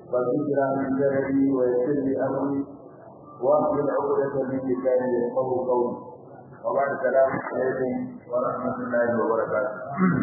فذكر من جلدي ويسر لي امري واحلل عقدة من لساني يفقهوا قولي وبعد السلام عليكم ورحمة الله وبركاته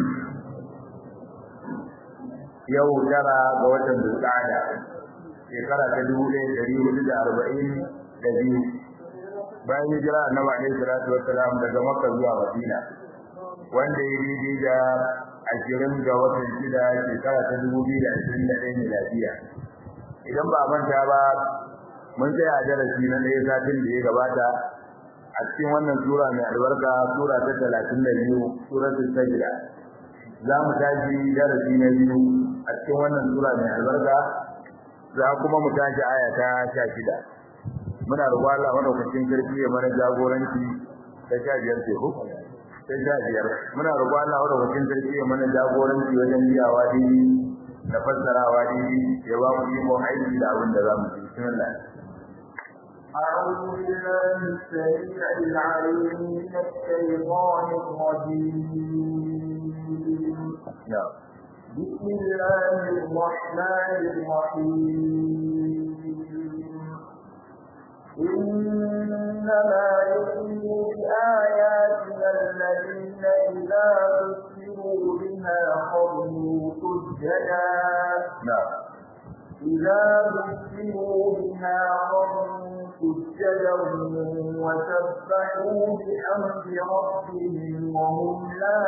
yau tara ga watan Zulqa'ada shekara ta dubu ɗaya ɗari hudu da arba'in da biyu bayan hijira annabi alaihi salatu wassalam daga Makka zuwa Madina wanda ya daidai da ashirin ga watan shida shekara ta dubu biyu da ashirin da ɗaya miladiya idan ba manta ba mun tsaya a darasi na ɗaya satin da ya gabata a cikin wannan sura mai albarka sura ta talatin da biyu suratul sajda za mu tashi darasi na biyu a cikin wannan sura mai albarka za kuma mu tashi aya ta sha shida muna roƙon Allah madaukakin sarki ya mana jagoranci ta sha biyar ce ko ta sha biyar muna roƙon Allah madaukakin sarki ya mana jagoranci wajen biyawa dini da fassarawa dini ya ba mu iko aiki da abin da za mu ci bismillah أعوذ بالله السميع العليم من الشيطان الرجيم نعم بسم الله الرحمن الرحيم إنما يؤمن بآياتنا الذين إذا ذكروا بها خروا سجدا نعم إذا ذكروا بها خروا سجدا وسبحوا بحمد ربهم وهم لا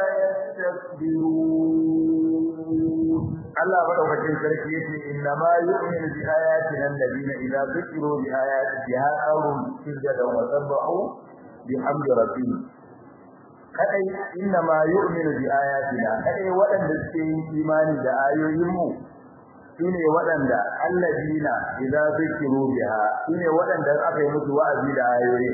يستكبرون Allah madaukakin sarki yace inna ma yu'minu bi ayatina alladhina idza dhukiru bi ayatiha qawmun sujada wa sabbahu bihamdi rabbihim kadai inna ma yu'minu bi ayatina kadai waɗanda suke yin imani da ayoyin mu shine waɗanda alladhina idza dhukiru biha shine waɗanda aka yi musu wa'azi da ayoyin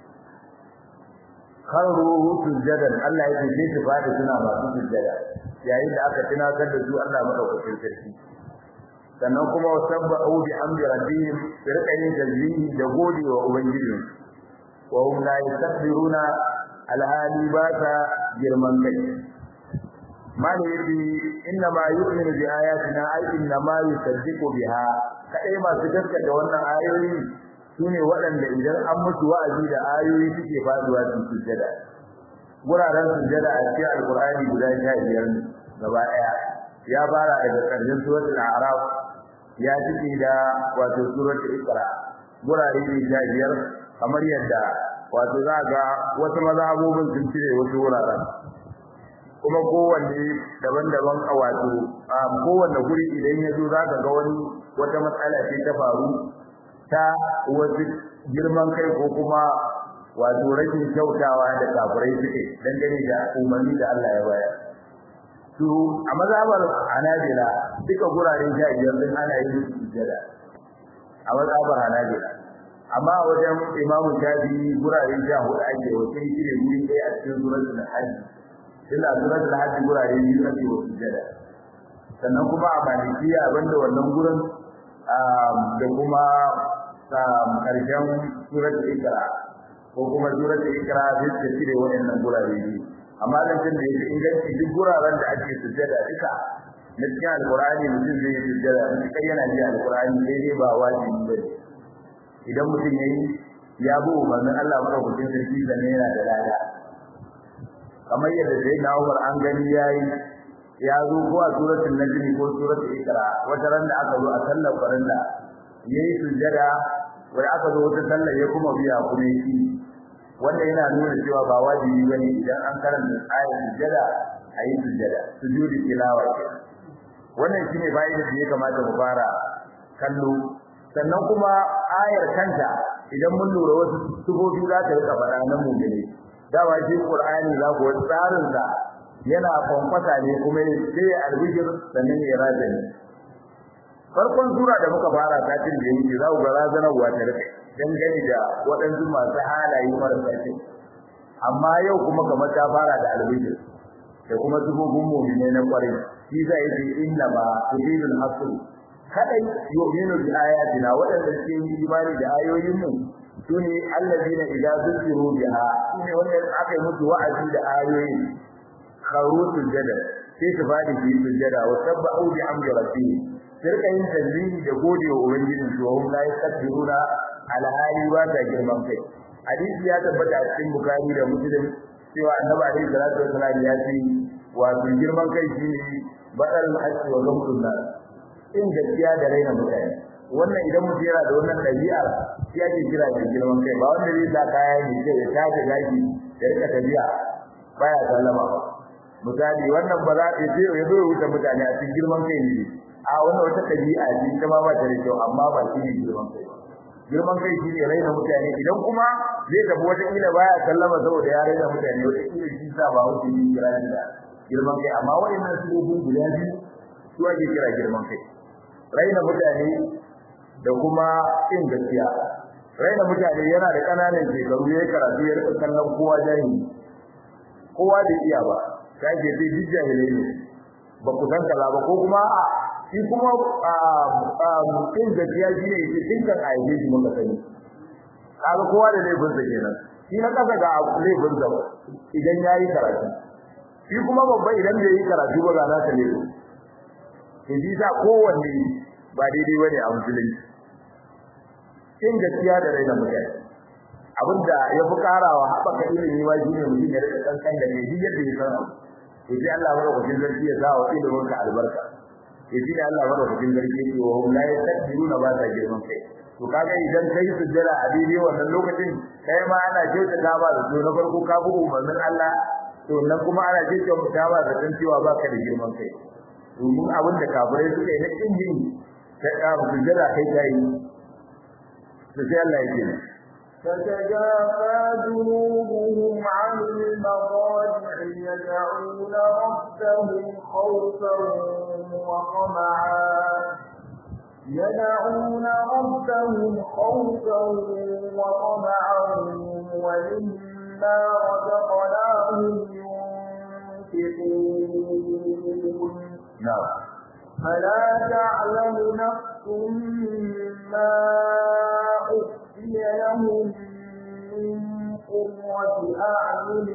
kharu sujadan Allah yake ce su fadi suna masu sujada yayin da aka tunatar da su Allah madaukakin sarki sannan kuma wasabbahu bi amri rabbihim rika yin tasbihi da godewa ubangiji wa hum la yastakbiruna alhali ba ta girman kai mali yace inna ma yu'minu bi ayatina ay inna ma yusaddiqu biha kadai masu gaskata wannan ayoyi sune waɗanda idan an musu wa'azi da ayoyi suke faduwa su sujjada guraren sujjada a cikin alqur'ani guda 15 gaba daya ya fara daga ƙarshen suratul a'raf ya cike da wato suratul iqra gurare ne 15 kamar yadda wato za ga wasu mazhabobin sun cire wasu wuraren kuma kowanne daban-daban a wato a kowanne guri idan ya zo za ka ga wani wata matsala ce ta faru ta wasu girman kai ko kuma wato rashin kyautawa da kafirai suke dangane da umarni da Allah ya bayar su a mazhabar Hanabila duka guraren sha biyar din ana yin sujjada a mazhabar Hanabila amma a wajen Imam Shafi'i guraren sha hudu ake wace shine guri ɗaya a cikin suratul Hajj illa suratul Hajj gurare biyu ake wa sujjada sannan kuma a Malikiya banda wannan gurin da kuma karshen suratul Iqra ko kuma suratul Iqra sai ta cire waɗannan gurare biyu amma dan da yake inganci duk guraren da ake sujjada duka na cikin alqur'ani mutum zai yi sujjada mutum yana ji alqur'ani sai dai ba wajibi ba idan mutum yayi ya bu umarnin Allah ko mutum sarki da ne yana da lada kamar yadda sai na Umar an gani yayi ya zo ko a suratul najm ko suratul ikra wata ran da aka zo a sallar farilla yayi sujjada wai aka zo wata sallar ya kuma biya kuma yi wanda yana nuna cewa ba wajibi bane idan an karanta ayat sujjada ayi sujjada sujudi tilawa wannan shine bayan da ya kamata mu fara kallo sannan kuma ayar kanta idan mun lura wasu sufofi za ta rika faɗa nan mu gane dawa shi qur'ani za ku tsarin sa yana kwankwasa ne kuma sai albishir sannan ya razani farkon sura da muka fara satin da yake za ku ga razanarwa ta rike dangane da waɗansu masu halaye marasa kyau amma yau kuma kamar ta fara da albishir da kuma sufofin mu'minai na kwarai shi zai yi inna ma turidul hasr kadai yu'minu bi ayatina wadanda suke yin imani da ayoyin mu sune allazina idza zukiru biha sune wanda aka yi musu wa'azi da ayoyin kharu sujada sai su fadi su sujada wa sabbahu bi amri rabbihim sai su rika yin tasbihi da gode wa ubangijin su hum la yastakbiruna alhali ba ta girman kai hadisi ya tabbata a cikin bukari da muslim cewa annabi alaihi salatu wasallam ya ce wato girman kai shine badal haqqi wa gamdun nas in gaskiya da raina mutane wannan idan mutum yana da wannan dabi'a shi ake kira da girman kai ba wanda zai sa kaya ne sai ya tashi gaji da rika tabi'a baya sallama ba misali wannan ba za ta ce ya zo ya wuce mutane a cikin girman kai ne a wannan wata dabi'a ce ta ma ba ta da kyau amma ba shi ne girman kai girman kai shi ne raina mutane idan kuma zai tafi wata kila baya sallama saboda ya raina mutane wata kila shi sa ba wuce ne kira da girman kai amma waɗannan su ne guda biyu su ake kira girman kai raina mutane da kuma kin gaskiya raina mutane yana da kananan shekaru yayin karatu ya rika kallon kowa jahili kowa da iya ba kai ke sai duk jahilai ne ba ku san kaza ba ko kuma a shi kuma kin gaskiya shi ne yake dinkan aibe shi muka sani kaga kowa da laifin sa kenan shi na kasa ga laifin sa idan yayi karatu shi kuma babba idan bai yi karatu ba ga nasa laifin shi sa kowanne ba daidai bane a musulunci kin gaskiya da raina mutane abinda ya fi karawa haɓaka ilimi ma shine mutum ya rika kankan da mai duk yadda ya san abu to sai Allah madaukakin sarki ya sa wa ilimin ka albarka to shi ne Allah madaukakin sarki ya ce wa hum la yastakbiruna ba sa girman kai to kaga idan kai sujjada a daidai wannan lokacin kai ma ana kyautata ba da to na farko ka bi umarnin Allah to nan kuma ana kyautata ba da san cewa baka da girman kai domin abin da kafirai suka yi na kin yin ta sujjada kai kai to sai Allah ya ce تتجافى جنوبهم عن المضاجع يدعون ربهم خوفا وطمعا يدعون ربهم خوفا وطمعا ومما رزقناهم ينفقون نعم فلا تعلم نفس ما أخفي لهم من قرة أعين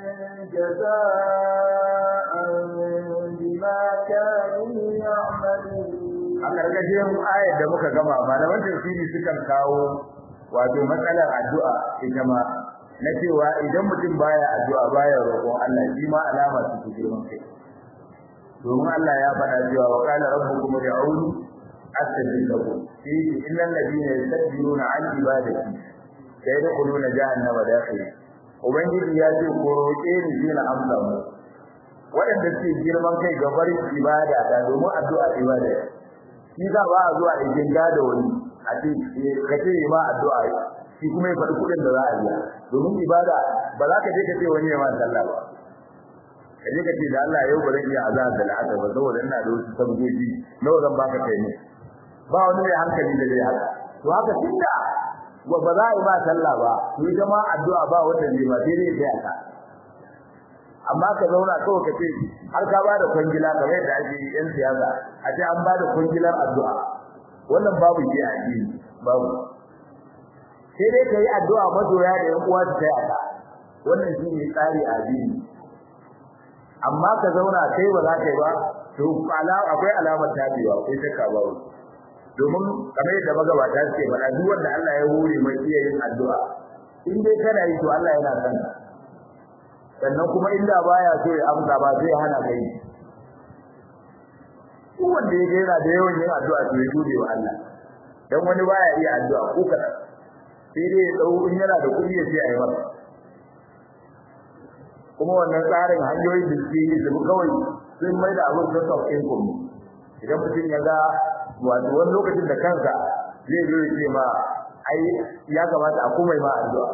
جزاء بما كانوا يعملون a ƙarƙashin ayar da muka gama malaman tafsiri sukan kawo wato matsalar addu'a ita ma na cewa idan mutum baya addu'a baya roƙon Allah shi ma alama ce ta girman kai domin Allah ya faɗa cewa wa qala rabbukum ud'uni astajib lakum fi innal ladina yastakbiruna an ibadati sayadkhuluna jahannama dakhil ubangiji ya ce ko roƙe ni shi na amsa mu waɗanda suke girman kai ga barin ibada da domin addu'a ibada shi za ba a zuwa da jinga da wani a ce ka ce ma addu'a shi kuma ya faɗi kuɗin da za a biya domin ibada ba za ka je ka ce wani ya ma sallah ba ka je ka ce da Allah yau ba zan iya azan da la'asar ba saboda ina da wasu sabgogi nawa zan baka kai ne ba wani mai hankali da zai haka to haka tunda ba za a yi ma sallah ba to ita ma addu'a ba wanda zai ba sai dai ya ka amma ka zauna kawai ka ce har ka ba da kwangila kamar yadda ake yi yan siyasa a ce an ba da kwangilar addu'a wannan babu ke a addini babu sai dai ka yi addu'a mazoya da yan uwa su taya ka wannan shi ne tsari a addini amma ka zauna kai ba za ka yi ba to akwai alamar tabewa akwai shakka ba domin kamar yadda magabata suke faɗa duk wanda Allah ya hore mai iya yin addu'a in dai kana yi to Allah yana son ka sannan kuma inda baya so ya amsa ba zai hana kai duk wanda ya gaira da yawan yin addu'a to ya gode wa Allah dan wani baya iya addu'a ko kada sai dai ya dau in yana da kuɗi ya ce ayi masa kuma wannan tsarin hanyoyin da suke yi su kawai sun mai da abin da of income idan mutum ya ga wato wani lokacin da kansa zai zo ya ce ma ai ya kamata a kuma ma addu'a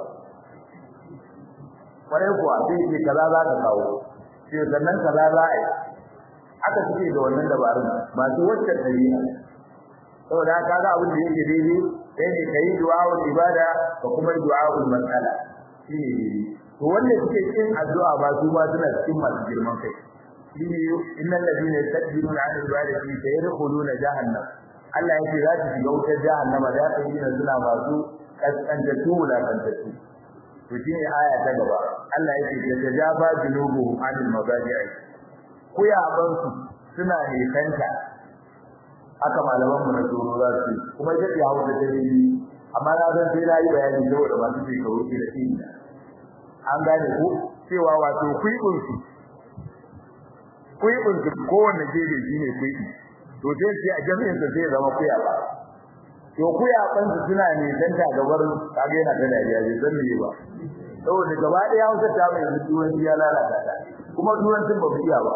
kwarai kuwa sai ce kaza za ka kawo sai sannan kaza za a yi aka suke da wannan dabarun masu wacce ɗabi'a saboda ka ga abin da yake daidai sai ne ka yi du'a'ul ibada ka kuma yi du'a'ul matsala shi ne daidai to wanda suke cikin addu'a ba su ba suna cikin masu girman kai shi ne innal ladina yastakbiruna an ibadati sayadkhuluna jahannam Allah yake za su shiga wutar jahannama da ta yi suna masu kaskantattu wulakantattu to shine aya ta gaba Allah yake ta tajaba junubuhum anil mazaji'i kuyaban su suna nisanta haka malaman mu na tsoro za su kuma ita ce hausa ta yi amma na san sai na yi bayani saboda masu shekaru ke da shi an gane ko cewa wato kuibin su kuibin su kowanne gefe shine kuibi to sai sai a jami'in sa sai zama kuya ba to kuya ban su suna ne dan ta gabar kage yana da dariya bai san me ba saboda gaba ɗaya Hausa ta mai duwan ya lalata ta kuma duwan tun ba biya ba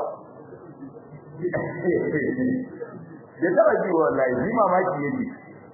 ya taba ji wallahi ji mamaki yake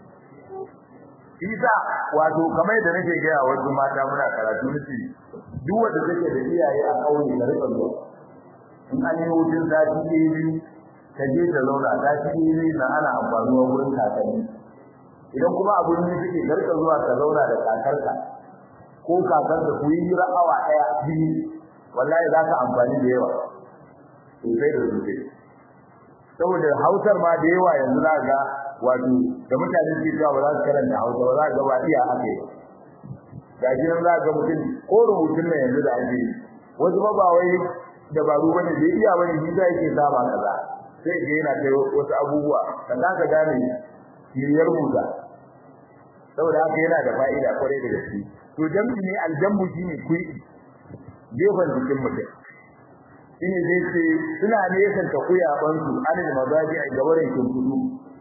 Isa wato kamar da nake ga wasu mata muna karatu nace duk wanda take da iyaye a kauye da rika zuwa in an yi hutun sati biyu ka je ta zauna sati biyu na ana amfanuwa wurin kakanni idan kuma abun ne suke garka zuwa ka zauna da kakarka ko kakarka ku yi hira awa daya biyu wallahi za ka amfani da yawa sosai da sosai saboda hausar ma da yawa yanzu za ga wato da mutane suke cewa ba za su karanta hausa ba za ga ba iya haka yi ga shi nan za ga mutum ko rubutun nan yanzu da ake wasu ba ba wai dabaru ba ne da iya bane shi za yake sama kaza sai ga yana kai wasu abubuwa ka za ka gane kiriyar rubuta saboda haka yana da fa'ida kwarai da gaske to jambi ne aljambu shine kuyi gefen jikin mutum shine zai ce suna nesan ta kuyaban su anil mazaji a gabarin kudu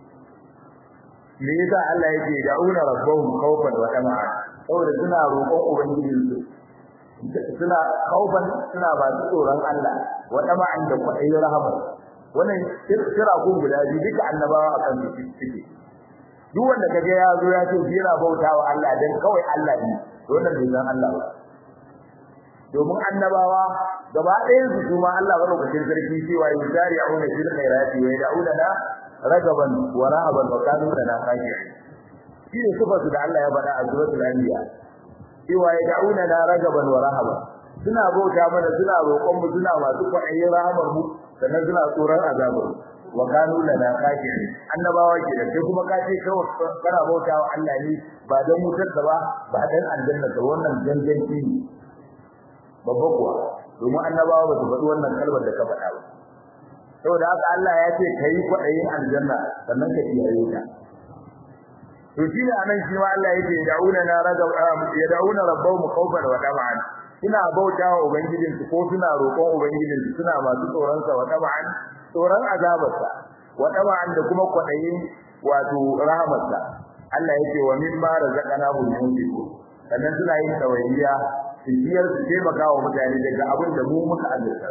me yasa Allah yake da'una rabbahum khawfan wa tama'a saboda suna roƙon ubangijin su suna khawfan suna ba su tsoron Allah wa tama'an da kwaɗayi rahama wannan kira kun guda biyu duka annabawa akan su suke duk wanda kaga ya zo ya ce yana bautawa Allah dan kawai Allah ne to wannan bai san Allah ba domin annabawa gaba ɗayan su kuma Allah madaukakin sarki cewa yusari'una fil khairati wa yad'una na ragaban wa rahaban wa kanu lana khashi'in shine sifa su da Allah ya faɗa a suratul anbiya cewa yad'una na ragaban wa rahaban suna bauta mana suna roƙon mu suna masu kwaɗayin rahamar mu sannan suna tsoron azabar wa kanu lana khashi'in annabawa ke da sai kuma kace kawai kana bautawa Allah ne ba dan mutar ba ba dan aljanna ba wannan ganganci ne babba kuwa domin annabawa ba su faɗi wannan kalmar da ka faɗa ba saboda haka Allah ya ce kai kwaɗayin aljanna sannan ka kiyaye ta to shi ne anan shi ma Allah yake da'una na raga ya da'una rabbahum khawfan wa tama'an suna bautawa ubangijin su ko suna roƙon ubangijin su suna masu tsoron sa wa tama'an tsoron azabarsa wa tama'an da kuma kwaɗayin wato rahamarsa Allah yake wa mimma razaqnahum yunfiqun sannan suna yin tawayyiya tafiyar su taimaka wa mutane daga abin da mu muka azurta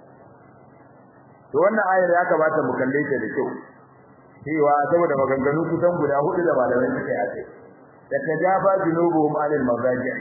to wannan ayar ya kamata mu kalle ta da kyau cewa saboda maganganu kusan guda hudu da malamai suka yi akai da tajaba junubuhum anil mazaji'i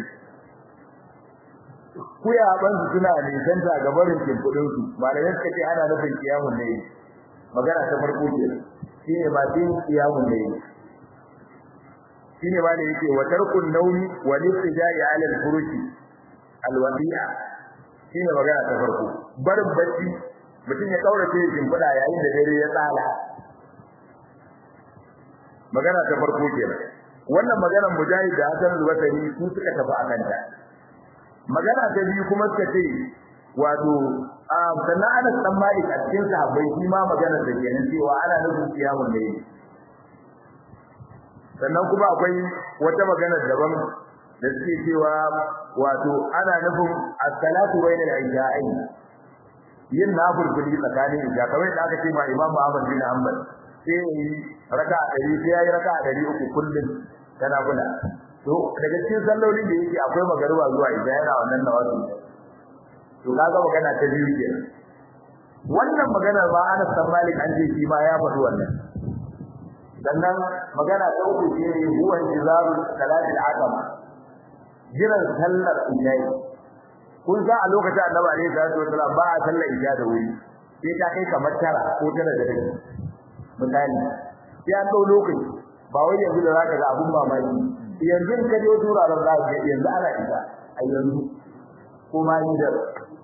kuya ban su suna nisan ta gabarin kimfudin su malamai suka ce ana nufin kiyamun ne magana ta farko ce shine ma din kiyamun ne shine ma da yake wa tarkun nawmi wa lisjai ala al-furushi alwadi'a shine magana ta farko barin bacci mutum ya kaurace shimfiɗa yayin da dare ya tsala magana ta farko kenan wannan maganar mujahid da hasan al-basri su suka tafi akan ta magana ta biyu kuma suka ce wato sannan Anas dan Malik a cikin sahabbai shi ma magana da kenan cewa ana nufin kiyamun ne sannan kuma akwai wata magana daban da suke cewa wato ana nufin as-salatu bainal isha'ain yin nafilfili tsakanin isha kamar da aka ce ma Imam Ahmad bin Hanbal sai yi raka'a 100 sai yayi raka'a 300 kullum kana kula to daga cikin sallolin da yake akwai magariba zuwa isha yana wannan nawazi to kaga magana ta biyu kenan wannan maganar ma Anas bin Malik an ce shi ma ya faɗi wannan sannan magana ta uku ce huwa intizarul salatil atama jiran sallar isha'i kun san a lokacin annabi alaihi salatu wasallam ba a sallar isha da wuri sai ta kai kamar tara ko tara da rabi misali sai an dau lokaci ba wai yanzu da zaka ga abun mamaki yanzu ka je turaren za ka yanzu ana isa a yanzu ko ma ni da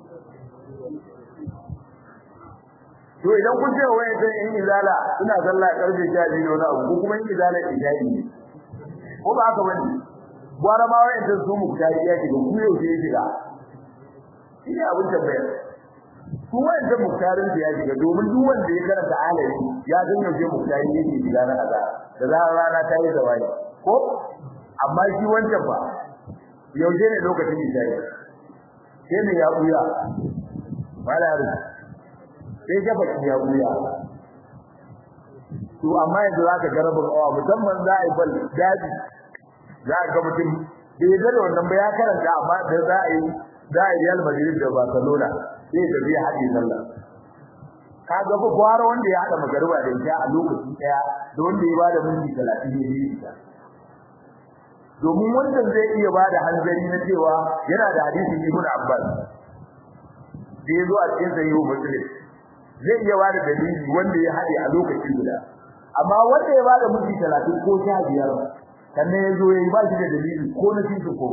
to idan kun ce wai sai in izala ina sallah karfe 12 da wani abu ko kuma in izala isha'i ne ko ba haka bane gwara ma wai da su mu tari ya shiga ku yau sai shiga shi ne abin tambayar su wanda muktarin da ya shiga domin duk wanda ya karanta alayi ya san yaushe muktarin yake shiga na azara da zarar rana ta yi zawai ko amma shi wancan ba yaushe ne lokacin isha'i sai ne ya buya malari sai gafa ya buya to amma yanzu zaka ga rabin awa musamman za a yi bal daji za a ga mutum bai da wannan ba ya karanta amma da za a yi za a yi Real Madrid da Barcelona sai da zai haɗe sallah kaga fa gwara wanda ya haɗa magariba da isha a lokaci ɗaya da wanda ya bada minti 30 ne yi domin wannan zai iya bada hanzari na cewa yana da hadisi Ibn Abbas da ya zo a cikin sahihu Muslim zai iya bada dalili wanda ya haɗe a lokaci guda amma wanda ya bada minti 30 ko 15 sannan ya zo ya yi ba shi da dalili ko na cikin ko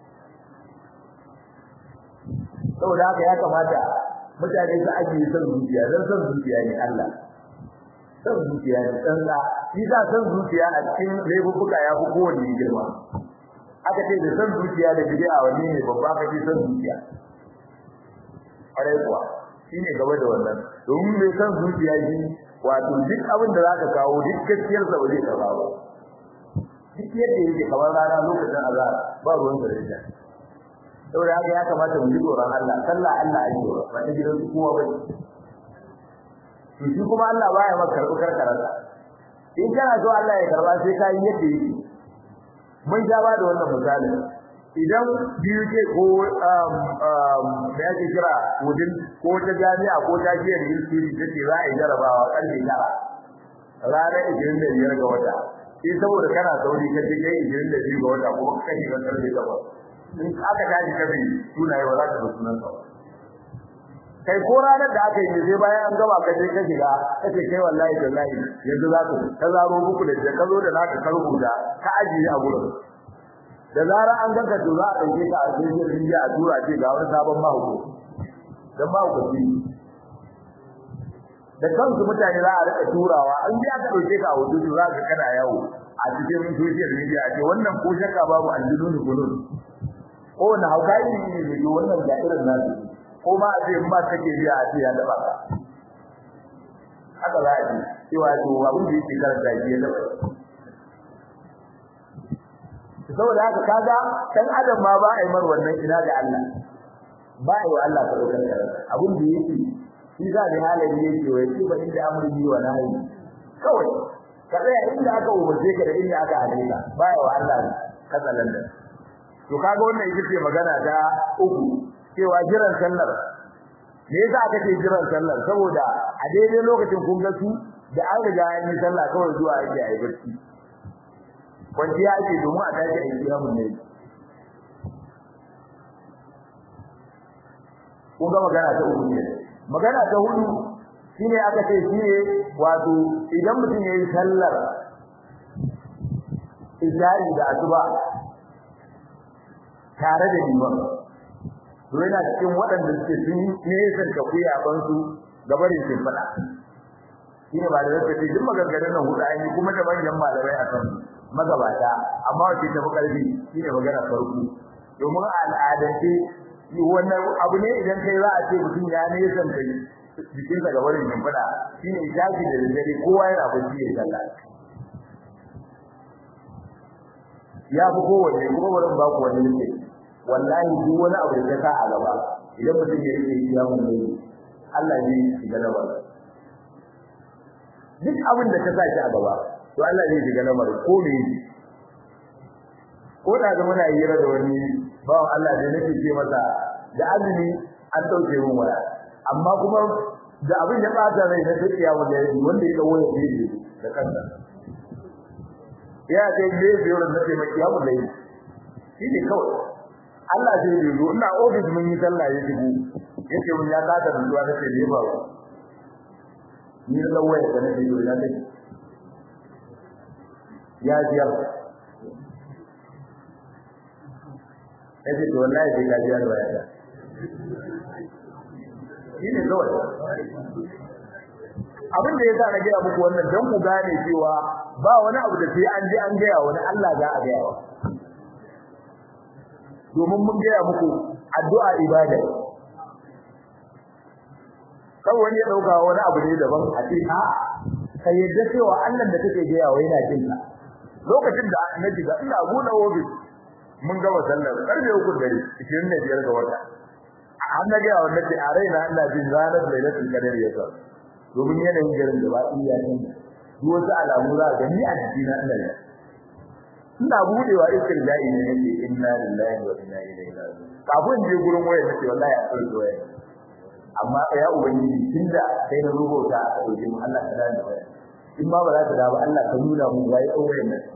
saboda haka ya kamata mutane su ajiye son zuciya don son zuciya ne Allah son zuciya ne tsalla shi za son zuciya a cikin laifuka ya fi kowanne girma aka ce da son zuciya da bid'a wanne ne babba aka ce son zuciya ƙwarai kuwa shi ne gaba da wannan domin mai son zuciya shi wato duk abin da za ka kawo duk gaskiyarsa ba zai karɓa ba duk yadda yake kamar rana lokacin azhar ba ruwan da ita saboda haka ya kamata mu yi tsoron Allah sallah Allah ake yi ba ta gidan su kowa bane to shi kuma Allah baya maka karɓi karkararsa in kana so Allah ya karba sai ka yi yadda yake mun ja ba da wannan misali idan biyu ce ko da yake kira wudin ko ta jami'a ko ta jiyar ilkiri ta ce za a yi jarabawa ƙarfe tara ranar ishirin da biyar ga wata in saboda kana sauri ka je kai ishirin da biyu ga wata kuma ka kashe kan ƙarfe takwas in aka tashi ka bi sunaye ba za ka ga sunan sa kai ko ranar da aka yi sai bayan an gaba ka je ka shiga kace kai wallahi wallahi yanzu za ka ka zaro muku da ka zo da naka ka rubuta ka ajiye a gurin da zarar an ganka to za a dauke ka a cikin rijiya a tura ce ga wani sabon mahauko dan mahauko shi da kansu mutane za a rika turawa an ji aka dauke ka a wajen za ka kana yawo a cikin social media a ce wannan ko shakka babu aljunun kulun ko na hauka yi ne ne wannan da irin nasu ko ma a ce in ba kake biya a ce ya daba ka haka za a ji cewa to abin da yake karanta shi ya daba saboda haka kaga dan adam ma ba a yi mar wannan ina da Allah ba a yi wa Allah ka dokar karanta abin da yake shi za da halin yake wai shi ba inda amri wa nahi kawai ka tsaya inda aka umarce ka da inda aka hade ka ba ya wa Allah katsalan da to kaga wannan ita ce magana ta uku cewa jiran sallar me yasa aka ce jiran sallar saboda a daidai lokacin kun ga su da an riga an yi sallah kawai zuwa ake ayi barci kwanciya ake domin a tashi a yi kiyamun ne kun ga magana ta uku ne magana ta hudu shine aka ce shine wato idan mutum yayi sallar izari da asuba tare da liman to yana cikin waɗanda suke sun nesan ka kuya ban su gabarin sun fada shine ba da zai ce duk maganganun nan hudu an yi kuma da manyan malamai a kan magabata amma wace ta fi karfi shine magana farko domin al'adance wannan abu ne idan kai za a ce mutum ya nesan kai jikin sa gabarin sun fada shine jaji da dare kowa yana bacci ya sallah ya fi kowanne kuma bari ba ku wani nake wallahi duk wani abu da ka a gaba idan mutum ya rike ya mun ne Allah ne shiga na bar duk abin da ka sa shi a gaba to Allah ne shiga na bar ko me ko da ga muna hira da wani bawan Allah da nake ce masa da azumi an dauke mun waya amma kuma da abin ya bata rai na tafiya wanda wanda ya dawo ya yi da kansa ya ce ne biyo da nake mai kiyamu da yi shi ne kawai Allah zai yi zo ina office mun yi sallah ya shigo yace mun ya kada da zuwa nake ne ba ni da waya da nake yi ya take ya jiya yace to wallahi sai ka jiya da waya shi ne kawai abin da yasa na gaya muku wannan dan ku gane cewa ba wani abu da sai an je an gaya wani Allah za a gaya wa domin mun gaya muku addu'a ibada kan wani ya dauka wani abu ne daban a ce a ka yadda cewa Allah da kake ga yawa yana jin ka lokacin da na shiga ina buɗe ofis mun gama sallar karfe uku dare 25 ga wata an na ga wannan da a raina ina jin ranar lailatul qadar ya sa domin yanayin garin da ba iya ne duk wasu alamu za ga ni a jikina ina ne ina budewa iskar ja'i ne nake inna lillahi wa inna ilaihi raji'un kafin je gurin wayar nake wallahi a tsare wayar amma ya ubangiji tunda kai na rubuta a dauke mu Allah ta dani wayar in ma ba za ta dawo Allah ka nuna mu ga yau wayar nan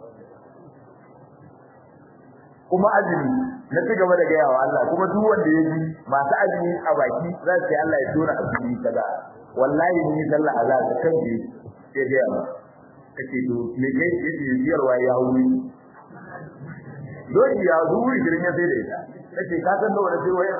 kuma azumi na ci gaba da gaya wa Allah kuma duk wanda ya ji masu azumi a baki za su yi Allah ya tura azumi kaza wallahi ni sallah azza ta kan ji sai ga ba kace to me kai yake biyarwa ya wuri don ya zuwi gidan ya sai da ita kace ka san da wani sai wayar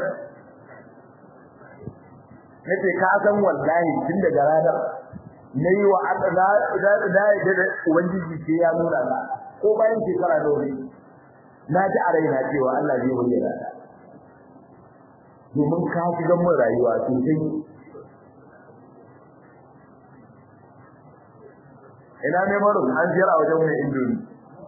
kace ka san wallahi tun daga ranar nayi wa Allah da da da ubangiji ke ya nuna na ko bayan shekara da wani na ji a raina cewa Allah zai bayyana ta domin ka shiga mun rayuwa sosai ina ne maro an jira wajen mai indomi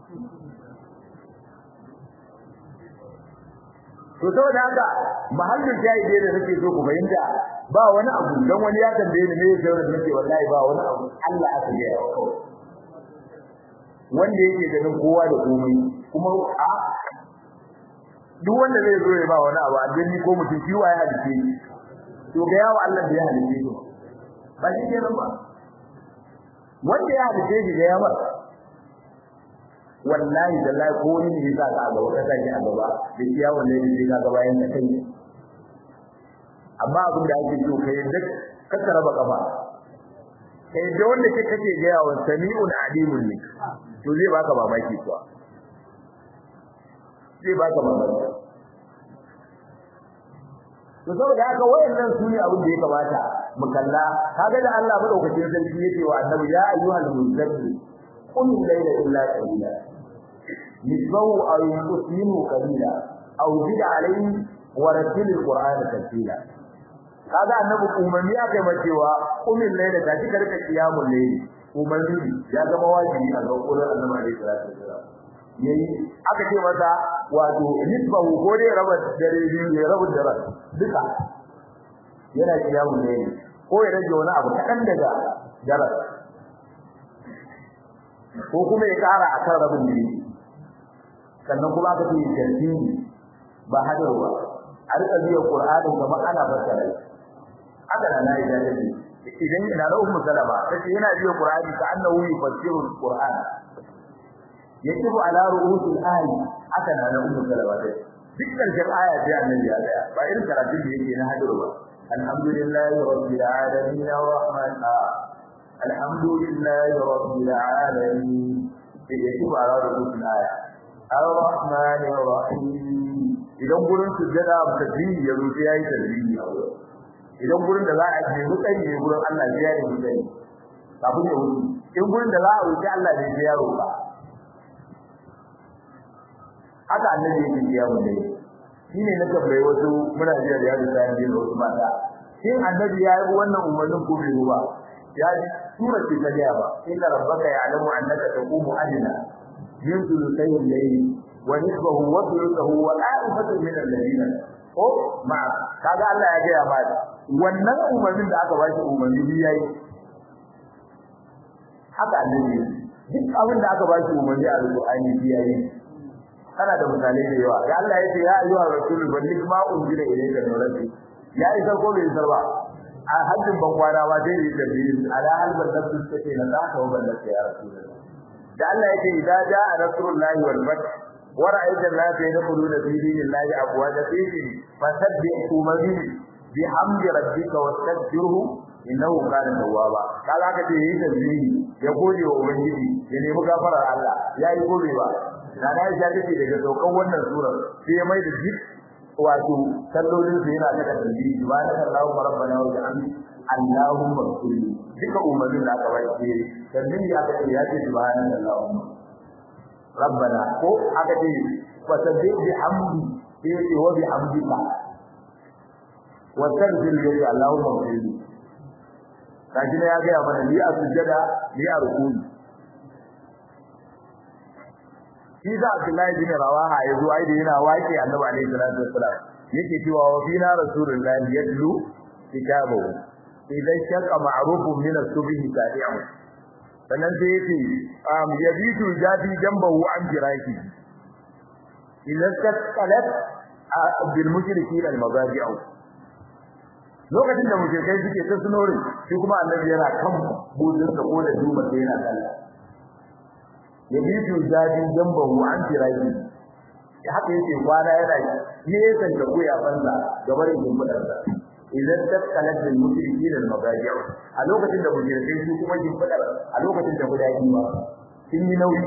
to saboda haka mahallin shahide da nake so ku fahimta ba wani abu dan wani ya tambaye ni me yake da nake wallahi ba wani abu Allah aka yi wanda yake ganin kowa da komai kuma a duk wanda zai zo ya ba wani abu addini ko mutum shi waye halice to ga yawa Allah da ya halice shi ba shi kenan ba wanda ya halice shi ga yawa wallahi dallahi ko ni ne za ka ga wata take a gaba da kiyawan ne ne ka ga bayan kai amma abin da ake so kai duk kaka raba kafa kai da wanda kake kake ga yawan sami'un alimun ne to zai baka mamaki kuwa zai baka mamaki to saboda haka wayannan su ne abin da ya kamata mu kalla kaga da Allah madaukakin sarki yake wa annabi ya ayyuhal muzammil qum layla illa qalila nisbahu aw yusminu qalila aw zid alayhi wa rattil alqur'ana tartila kaga annabi umarni ya kai cewa qum layla ta kika rika qiyamul layli umarni ya zama wajibi a ga Qur'an annabi alaihi salatu wasallam yayi aka ce masa wato nisbahu ko dai raba dare biyu ya rabu dare duka yana kiyamu ne ko ya rage wani abu kadan daga dare ko kuma ya kara akan rabin dare sannan kuma aka ce tartibi ba hadarwa a rika biya Qur'anin kamar ana fassara haka na nayi da idan ina da ummu salama tace yana biya Qur'ani ka annahu yufassiru al-Qur'an yajibu ala ru'usil ayi haka na na ummu salama dai duk karshen aya sai annabi ya tsaya ba irin karatun da yake na hadiru ba alhamdulillahi rabbil alamin arrahman alhamdulillahi rabbil alamin yajibu ala ru'usil aya arrahman arrahim idan gurin sujjada tasbihi ya rufe yayi tasbihi idan gurin da za a je mutane ne gurin Allah ya yi mutane kafin ya wuce in gurin da za a wuce Allah ne ya roƙa haka annabi yake biya mu dai shine na tambaye wasu muna jiya da yaro sai da wasu mata shin annabi ya yi wannan umarnin ko bai ba ya ji sura ce ta gaya ba inna rabbaka ya'lamu annaka taqumu adna min thuluthay al-layl wa nisbahu wa thuluthahu wa a'ifatu min al-ladina ko ma kaga Allah ya gaya ma wannan umarnin da aka bashi umarni bi yayi haka annabi duk abin da aka bashi umarni a alqur'ani bi yayi kana da misalai da yawa ya Allah yace ya ayyuha rasul balligh ma unzila ilayka min rabbik ya isa ko bai isa ba a hajjin ban kwana ba dai yi tabiyin ala halbal nafs take na za ka waballa ya rasul da Allah yace idza jaa nasrullahi wal fath wa ra'aita an-nasa yadkhuluna fi dinillahi afwaja fihi fasabbih umami bihamdi rabbika wastaghfirhu innahu kana tawwaba kaga ka ce yi tasbihi ya gode wa ubangiji ya nemi gafarar Allah yayi gobe ba da na ya take daga saukan wannan surar sai ya mai da duk wato sallolin su yana daga tasbihi subhanaka allahumma rabbana wa bihamdi allahumma kulli duka umarnin da aka bai sai tasbihi aka ce ya ce subhanaka allahumma rabbana ko aka ce fasabbih bihamdi sai ya ce wa bihamdika wa tabbir li allahumma kulli kaji ne ya ga ya mana ni a sujjada ni a rukuni shi da Abdullahi bin Rawaha ya zo ai da yana waƙi Annabi alaihi salatu wassalam yake cewa wa fina rasulullahi yatlu kitabahu idan shaqqa ma'rufun min as-subhi sadi'un sannan sai yace um yabitu jadi jambahu an jiraki idan kaskalat bil mushrikin al mazaji'u lokacin da mushrikai suke ta sunori shi kuma annabi yana kan budin sa ko da duma sai yana kalla yabitu jadi jambahu an jiraki haka yake kwana yana yesan da koya banza gaban gumbudan sa idan tattalat bil mushrikin al mabaji' a lokacin da mushrikai su kuma jin fadar a lokacin da guda yi ba sun yi nauyi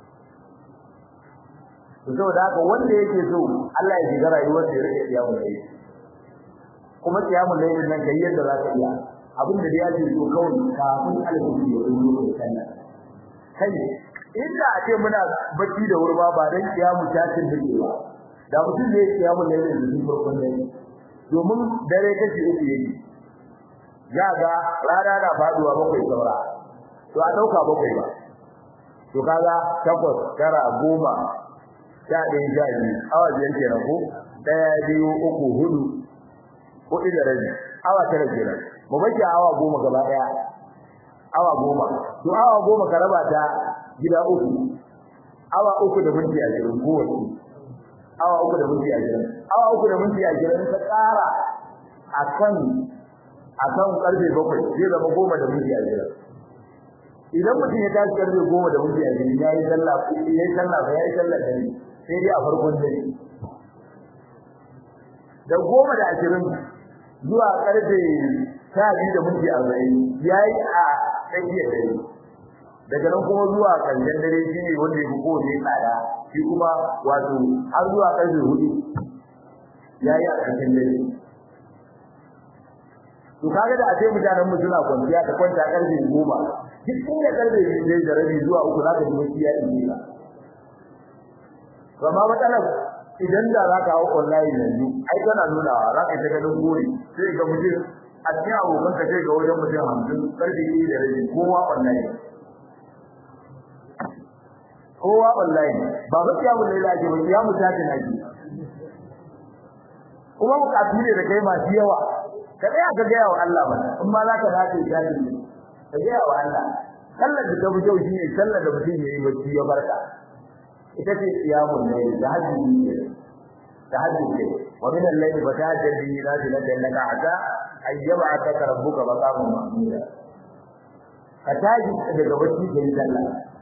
to saboda haka wanda yake so Allah ya shiga rayuwar da yake kiyamu ne kuma kiyamu ne nan kai yadda za ka iya abin da ya ce so kawai kafin alhudu ya zo da kanna kai inda a ce muna bacci da wurba ba dan kiyamu tashin dake ba da mutum ne kiyamu ne da zuwa farkon dare domin dare kashi uku yake ya ga rana na faduwa bakwai saura to a dauka bakwai ba to kaga takwas tara goma sha ɗaya sha biyu awa biyar kenan ko ɗaya biyu uku hudu hudu da rabi awa tara kenan mu bace awa goma gaba ɗaya awa goma to awa goma ka raba ta gida uku awa uku da minti ashirin kowace awa uku da minti ashirin awa uku da minti ashirin ka tsara akan akan karfe bakwai zai zama goma da minti ashirin idan mutum ya tashi karfe goma da minti ashirin ya yi sallah ya yi sallah ba ya yi sallah dare sai dai a farkon dare da goma da ashirin zuwa karfe sha biyu da minti arba'in ya yi a tsakiyar dare daga nan kuma zuwa ƙarshen dare shi ne wanda ya fi kowane tsada shi kuma wato har zuwa ƙarfe hudu ya yi a ƙarshen dare to kaga da a ce mutanen mu suna kwanciya ta kwanta ƙarfe goma duk inda ƙarfe biyu da rabi zuwa uku za ka ji wasu ya ɗin ka amma matsalar idan da za ka hau online yanzu ai tana nunawa za ka ta ganin gori sai ga mutum a cikin abokan ka sai ga wajen mutum hamsin ƙarfe biyu da rabi kowa online kowa online ba ba kiyamu ne da ake ba kiyamu ta ce nake kuma bukatu ne da kai masu yawa ka tsaya ka gaya wa Allah ba in ma za ka dace ya ji ka gaya wa Allah sallar da ta fito shine sallar da mutum yayi bacci ya barka ita ce kiyamun ne da hajji ne da hajji ne wa min al-layli fatahajjal bihi nafilatan laka asa ayyab'ataka rabbuka maqaman mahmuda ka tashi daga bacci kai sallah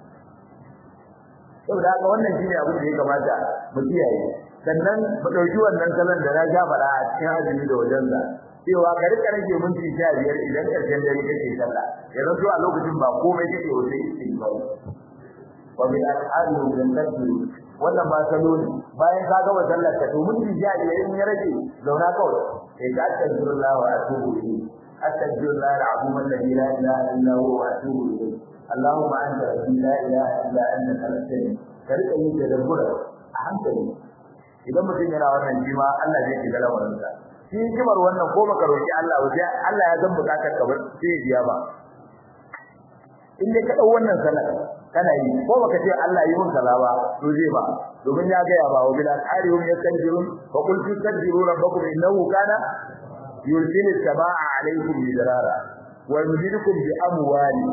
saboda haka wannan shine abin da ya kamata mu kiyaye sannan mu dauki wannan salon da na ja fara a cikin azumi da wajen sa cewa ka rika rage minti 15 idan karshen dare kake sallah yanzu to a lokacin ba komai kake wajen istighfar wa bil al'adu min tasbih wannan ba salo ne bayan ka gama sallar ka to minti 15 in ya rage zauna kawai sai ka astaghfirullah wa atubu ilayhi astaghfirullah al-azim alladhi la ilaha illa huwa wa atubu ilayhi اللهم انت ربي لا اله الا انت خلقتني karka yin tadabbura a hankali idan mutum yana wannan jima Allah zai ji galawarin sa shi jimar wannan ko baka roki Allah waje Allah ya san bukatar ka ba sai ya biya ba in dai ka dau wannan salat kana yi ko baka ce Allah yi mun kaza ba to zai ba domin ya ga ya ba wa bil asharihum yastanjirun fa qul tastajiru rabbakum innahu kana yursilu samaa alaykum bidarara wa yumdidukum bi amwali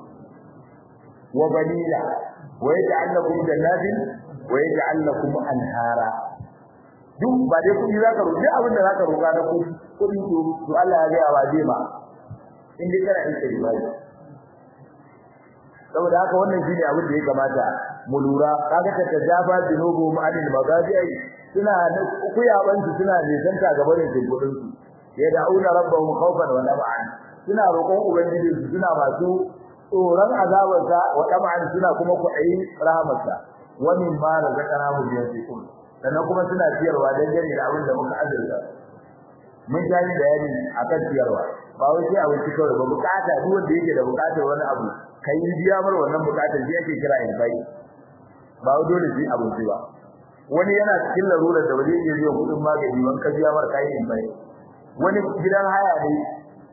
وبنينا ويجعل لكم جنات ويجعل لكم انهارا duk ba dai kudi zaka roƙi abin da zaka roƙa na kudi kudi to to Allah ya ga wa zai ma in dai kana in sai bai saboda haka wannan shine abin da ya kamata mu lura kaga ta tajaba dinubu mu anil magazi suna kuyaban su suna nisanta gaba da kudin su ya da'una rabbahum khawfan wa tama'an suna roƙon ubangiji su suna masu tsoron azabarsa wa tama'an suna kuma kuɗi rahamarsa wa min ma razaqana hu yunfiqun sannan kuma suna ciyarwa dan gane da abin da muka azurta mun gani bayani akan ciyarwa ba wai sai abin kawai ba bukata duk wanda yake da bukatar wani abu kai biya mar wannan bukatar shi yake kira in bai ba wai dole shi abin ba wani yana cikin larurar da waje yake biyan kudin magani ban ka biya mar kai in bai wani gidan haya ne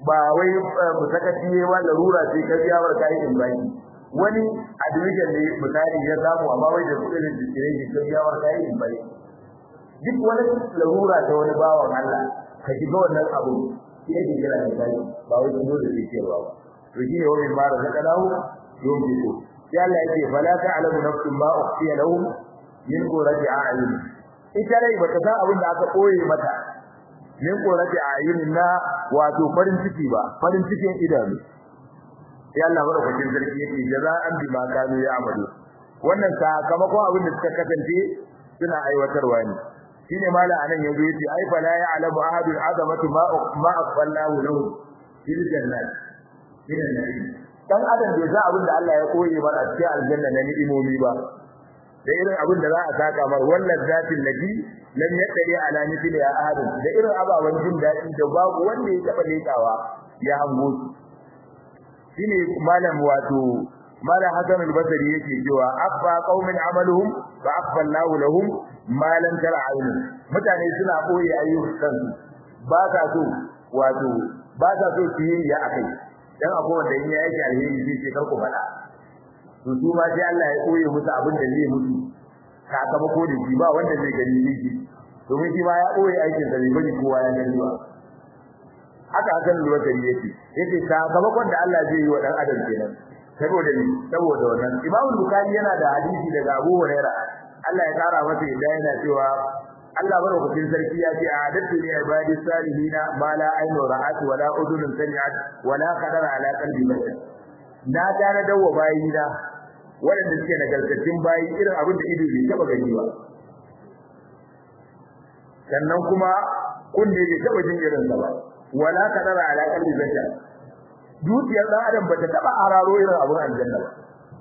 ba wai musakaci ne ba larura ce ka biya wa kai in bai wani admission ne misali ya samu amma wai da kudin dikirin ka biya wa kai in bai duk wani larura ta wani bawan Allah ka shiga wannan abu shi yake kira da kai ba wai kuma da yake ba to shi ne wani mara da kadawo yau ki so sai Allah yake fala ta'lamu nafsun ma ukhfiya lahum min qurrati a'yun ita rai bata san abin da aka koye mata min qurrati a'yun na wato farin ciki ba farin cikin idanu sai Allah madaukakin sarki yake jaza'an bima kanu ya'malu wannan sakamakon abin da suka kasance suna aiwatarwa ne shine mala anan yazo yace ai fala ya'lamu ahadul azamatu ma ma aqballahu lahu fil jannat fil na'im dan adam bai san abin da Allah ya koye ba a cikin aljanna na ni'imomi ba da irin abin da za a saka mar wannan zatin nabi lam yaqdi ala mithli ya ahadin da irin ababan jin dadi da babu wanda ya taba lekawa ya hango shine malam wato malam hasan al-basri yake cewa affa qaumin amaluhum fa affa Allahu lahum ma lam tara ayun mutane suna boye ayyukan ba ka so wato ba ka so su yi ya akai dan akwai wanda in ya yake alheri zai ce kar ku fada to su ma sai Allah ya koye musu abin da zai mutu sakamako da shi ba wanda zai gani shi domin shi ma ya koye aikin sa bai bari kowa ya gani ba haka hakan lura yake yake sakamakon da Allah zai yi wa dan adam kenan saboda ni saboda wannan Imam Bukhari yana da hadisi daga Abu Huraira Allah ya kara masa yadda yana cewa Allah barakatin sarki ya ce a'adatu li ibadi salihina ma la aynu ra'at wa la udhun sami'at wa la qadara ala qalbi bashar na tare da wa bayina waɗanda suke nagartattun bayi irin abin da ido bai taba gani ba sannan kuma kunne bai taba jin irin sa ba wala qadara ala qalbi bashar dukiyar dan adam bata taba hararo irin abin aljanna ba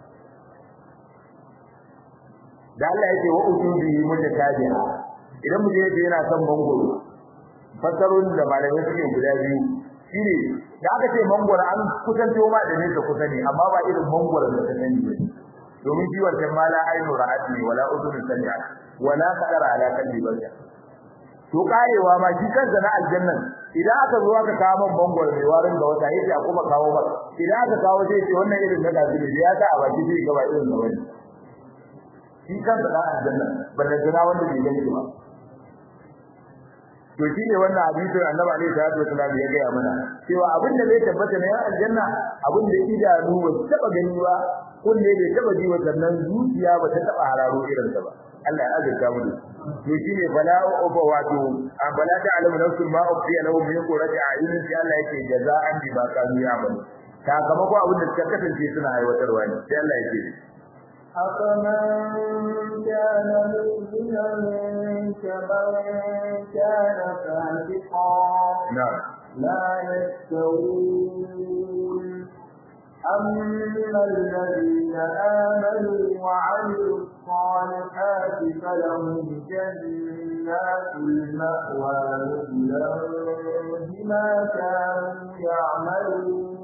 da Allah yake wa utubi mutatabi'a idan mutum yake yana son mangoro fasarun da malamai suke guda biyu shine da aka ce mangoro an kusanto ma da nesa kusa ne amma ba irin mangoro da ka sani ba domin shi wancan mala ainu ra'ati wala udun sami'a wala qadara ala qalbi bashar to karewa ma shi kansa na aljannan idan aka zo aka kawo man bangwar mai warin da wata yace a kuma kawo ba idan aka kawo sai ce wannan irin na gaji ne ya ta a baki sai ga ba irin da wani shi kansa na aljannan banda jira wanda bai gani ba to shi ne wannan hadisin annabi alaihi salatu wasallam ya gaya mana cewa abin da zai tabbata na aljanna abin da idanu ba su taba gani ba kunne bai taba ji wa sannan zuciya ba ta taba hararo irin sa ba Allah ya azurta mu to shine bala uba wato bala ta alamu nafsul ma ufiya lahu min qurati a'yun sai Allah yake jaza'an bi ma kanu ya'malu sakamako abin da suka kasance suna aiwatarwa ne sai Allah yake أفمن كان مؤمنا كمن كان فاسقا نعم لا يستوون أما الذين آمنوا وعملوا الصالحات فلهم جنات المأوى نزلا بما كانوا يعملون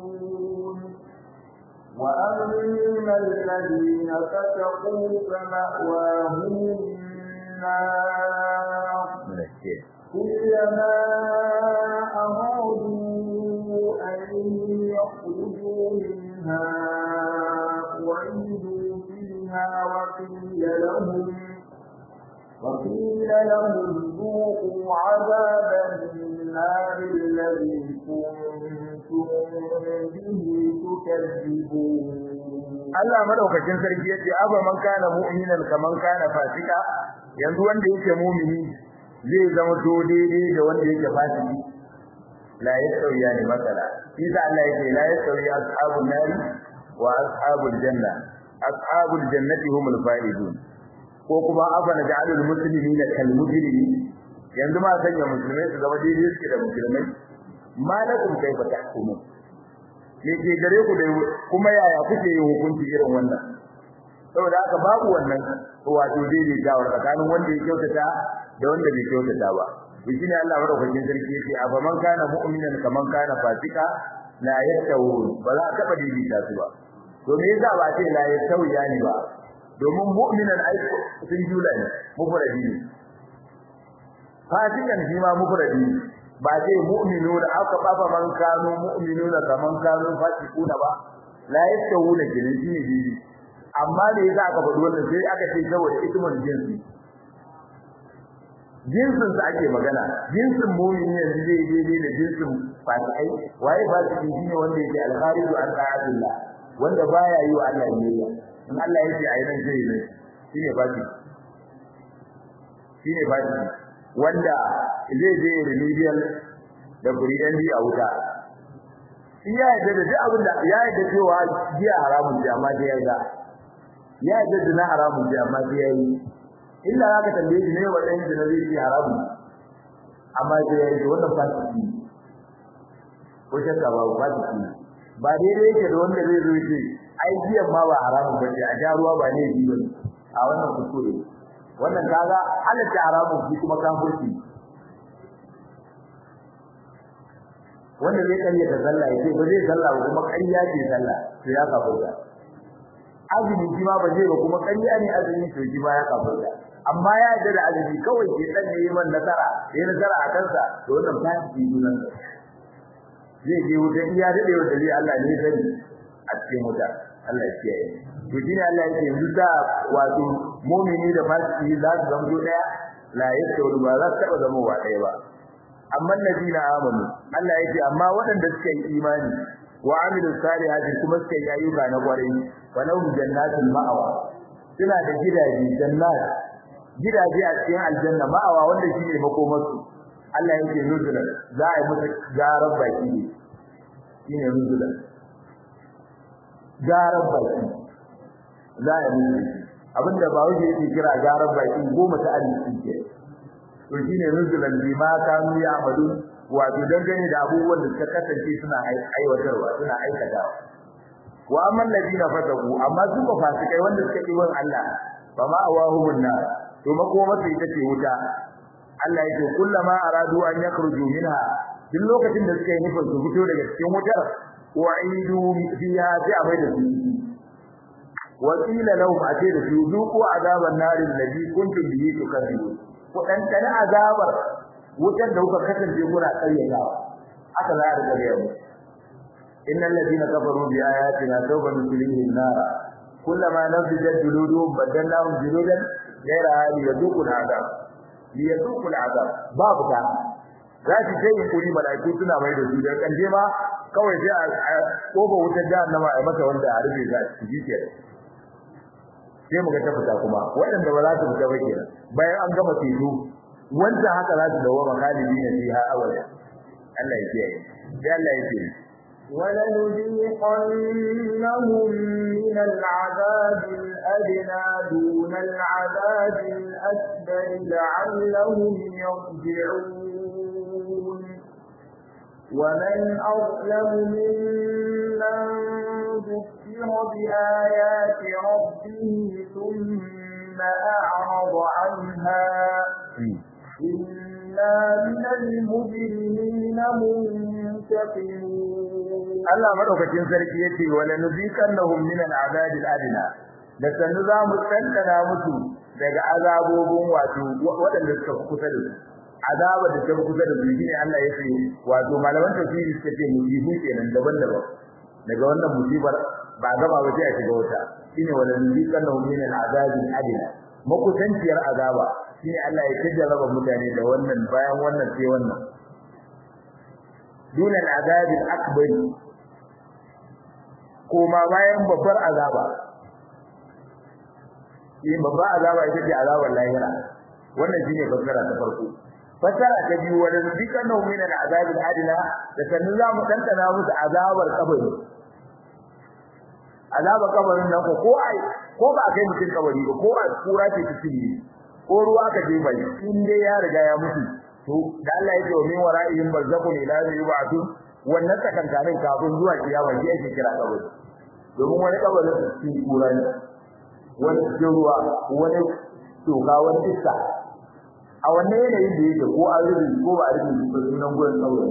وأما الذين فسقوا فمأواهم النار كلما أرادوا أن يخرجوا منها أعيدوا فيها وقيل لهم وقيل لهم ذوقوا عذاب النار الذي كنتم به تكذبون Allah madaukakin sarki yace aba man kana mu'minan kaman kana fasika yanzu wanda yake mu'mini zai zama to daidai da wanda yake fasiki la yasawiya ne masala isa Allah yake la yasawiya ashabun nari wa ashabul janna ashabul jannati humul faizun ko kuma afana ja'alul muslimina kal mujrimin yanzu ma sanya musulmai su zama daidai suke da musulmai malakum kaifa tahkumun me ke gare ku da kuma yaya kuke yin hukunci irin wannan saboda haka babu wannan wato daidai da tsakanin wanda ya kyautata da wanda bai kyautata ba to shine Allah madaukakin sarki yake a man kana mu'minan kaman kana fasika la yastawun ba za ka taba daidaita su ba to me yasa ba ce la yastawiya ne ba domin mu'minan ai sun jula ne mufradi ne fasikan shi ma mufradi ne ba zai mu'minuna aka baba man kanu mu'minuna kaman kanu fasiquna ba la yastawuna jinsi ne bibi amma da yasa aka faɗi wannan sai aka ce saboda ismul jinsi jinsin sa ake magana jinsin mu'mini yanzu zai daidai da jinsin fasikai waye fasiki shine wanda yake al-khariju an ta'atillah wanda baya yi wa Allah biyayya in Allah yake ayi nan zai yi shine fasiki shine fasiki wanda zai je remedial da buridan bi a wuta ya yadda da duk abin da ya yadda cewa jiya haramun ji amma dai yayi ya yadda da na haramun ji amma dai yayi illa zaka tambaye shi ne wannan da zai yi haramun amma dai yayi wannan fasiki ko shakka ba fasiki ba daidai yake da wanda zai zo ce ai jiya ma ba haramun ba ce a ja ruwa ba ne ji bane a wannan kuskure wannan kaga halatta haramun shi kuma kafirci wanda zai kariya da sallah yace ba zai sallah ba kuma ƙarya ce sallah to ya kafirta azumi shi ma ba zai ba kuma ƙarya ne azumi to shi ma ya kafirta amma ya yarda da azumi kawai ke dan ne man nasara yayin nasara a kansa to wannan fasiki sunan zai je wuta iya dade wa dare Allah ne sani a cikin wuta Allah ya kiyaye to shine Allah yake yanzu da wato mu'mini da fasiki za su zama daya la yasawu ba za su taba zama wa daya ba amma ladina amanu Allah yake amma waɗanda suka yi imani wa amilus salihati kuma suka yi ayyuka na kwarai walau jannatul ma'awa suna da gidaje jannat gidaje a cikin aljanna ma'awa wanda shine makomarsu Allah yake nuzula za a yi musu garar baki ne shine nuzula garar baki za a yi musu abinda ba wuce yake kira garar baki goma ta arziki ke to shine nuzulan bima kanu ya'malun wato dangane da abubuwan da suka kasance suna aiwatarwa suna aikatawa wa amman ladina fataku amma su ba fasikai wanda suka yi wan Allah fa ma awahumun nar to makoma sai ita ce wuta Allah yake kullama aradu an yakhruju minha duk lokacin da suka yi nufin su fito daga cikin wutar wa'idu fiha sai a da su wa qila lahum ate da su zuqu azaban nar alladhi kuntum bihi tukadzibun ku dan tana azabar wutar da kuka kasance kuna kayyatawa aka za a rika yau innal ladina kafaru bi ayatina sawfa nuslihim nar kullama nafijat juluduhum badalnahum juludan ghayra hali yaduqul azab liyaduqul azab babu ta za su ce in kuri malaiku suna mai da su da kanje ma kawai sai a kofa wutar jahannama a masa wanda a rufe za su ji kenan sai muga ta fita kuma waɗanda ba za su fita ba kenan bayan an gama teku wanda haka za su dawo makalibi na fiha abada Allah ya kiyaye sai Allah ya kiyaye ولنذيقنهم من العذاب الأدنى دون العذاب الأكبر لعلهم يرجعون ومن أظلم ممن ذكر بآيات ربه ثم أعرض عنها إنا من المجرمين منتقمون Allah madaukakin sarki yace wala nuzikannahum min al'adab al'adna da sanu za mu tantana musu daga azabobin wato waɗanda suka kusa da su azaba da suka kusa da su shine Allah yace wato malaman tafsiri suka ce musibu kenan daban-daban daga wannan musibar ba gaba ba sai a shiga wata shine wala nuzikannahum min al'adab al'adna makusanciyar azaba shine Allah ya tajjarraba mutane da wannan bayan wannan sai wannan dun al'adab al'akbar koma bayan babbar azaba shi babbar azaba ita ce azabar lahira wannan shine fassara ta farko fassara ta biyu wanda zikan nau min al'azab al'adna da sanin za mu dantana musu azabar kabari azabar kabarin nan ko ko ai ko ba kai mutum kabari ba ko a kura ce ta cinye ko ruwa ka je bai in dai ya riga ya mutu to da Allah ya ce wa min wara'ihim barzakun ila yub'atun wannan tsakankanin kafin zuwa kiyama shi ake kira kabari domin wani kabarin cikin kura ne wani cikin ruwa wani toka wani iska a wannan yanayin da yake ko an rubi ko ba a rubi ko sunan gurin kabari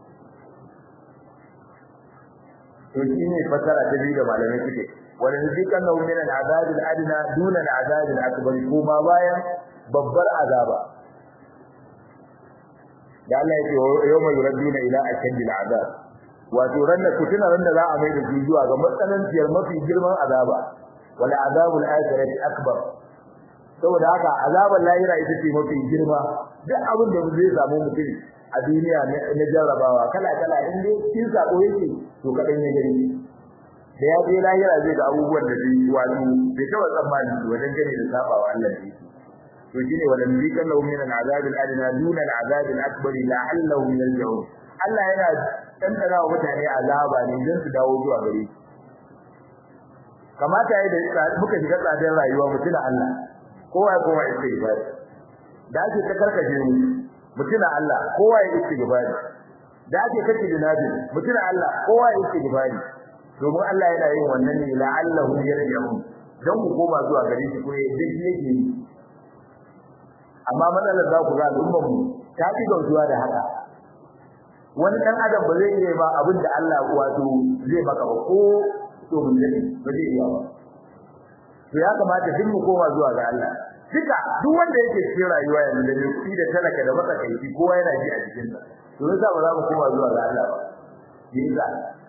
to shi ne fasara ta biyu da malamai suke wani zikan na min al-azab al-adna duna al-azab al-akbar kuma bayan babbar azaba da Allah ya ce yawma yuradduna ila ashadil azab wato ranar kutuna ran da za a mai da su zuwa ga matsananciyar mafi girman azaba wal azabul akhirati akbar saboda haka azabar lahira ita ce mafi girma duk abin da zai samu mutum a duniya na jarrabawa kala kala in dai kin sako yake to kadan ya gani da ya je lahira zai ga abubuwan da zai wato bai taba tsammani wajen gane da sabawa Allah ne to shine walam zikallahu min al-azab al-adna duna al-azab al-akbar la'allahum yarji'un Allah yana tantana wa mutane azaba ne don su dawo zuwa gare shi kamata yayi da muka shiga tsadar rayuwa mutuna Allah kowa ya koma istighfar da ake ta karkaje mu mutuna Allah kowa ya istighfar da ake kace da nabi mutuna Allah kowa ya istighfar domin Allah yana yin wannan ne la'allahu yarji'un dan ku koma zuwa gare shi ko yadda shi yake yi amma matsalar za ku ga al'ummar mu ta fi gautuwa da haka wani dan adam ba zai iya ba abin da Allah wato zai maka ba ko to mun dade ba zai iya ba to ya kamata duk mu koma zuwa ga Allah duka duk wanda yake cikin rayuwa yanzu da kuɗi da talaka da matsakaici kowa yana ji a cikin sa to yasa ba za mu koma zuwa ga Allah ba yasa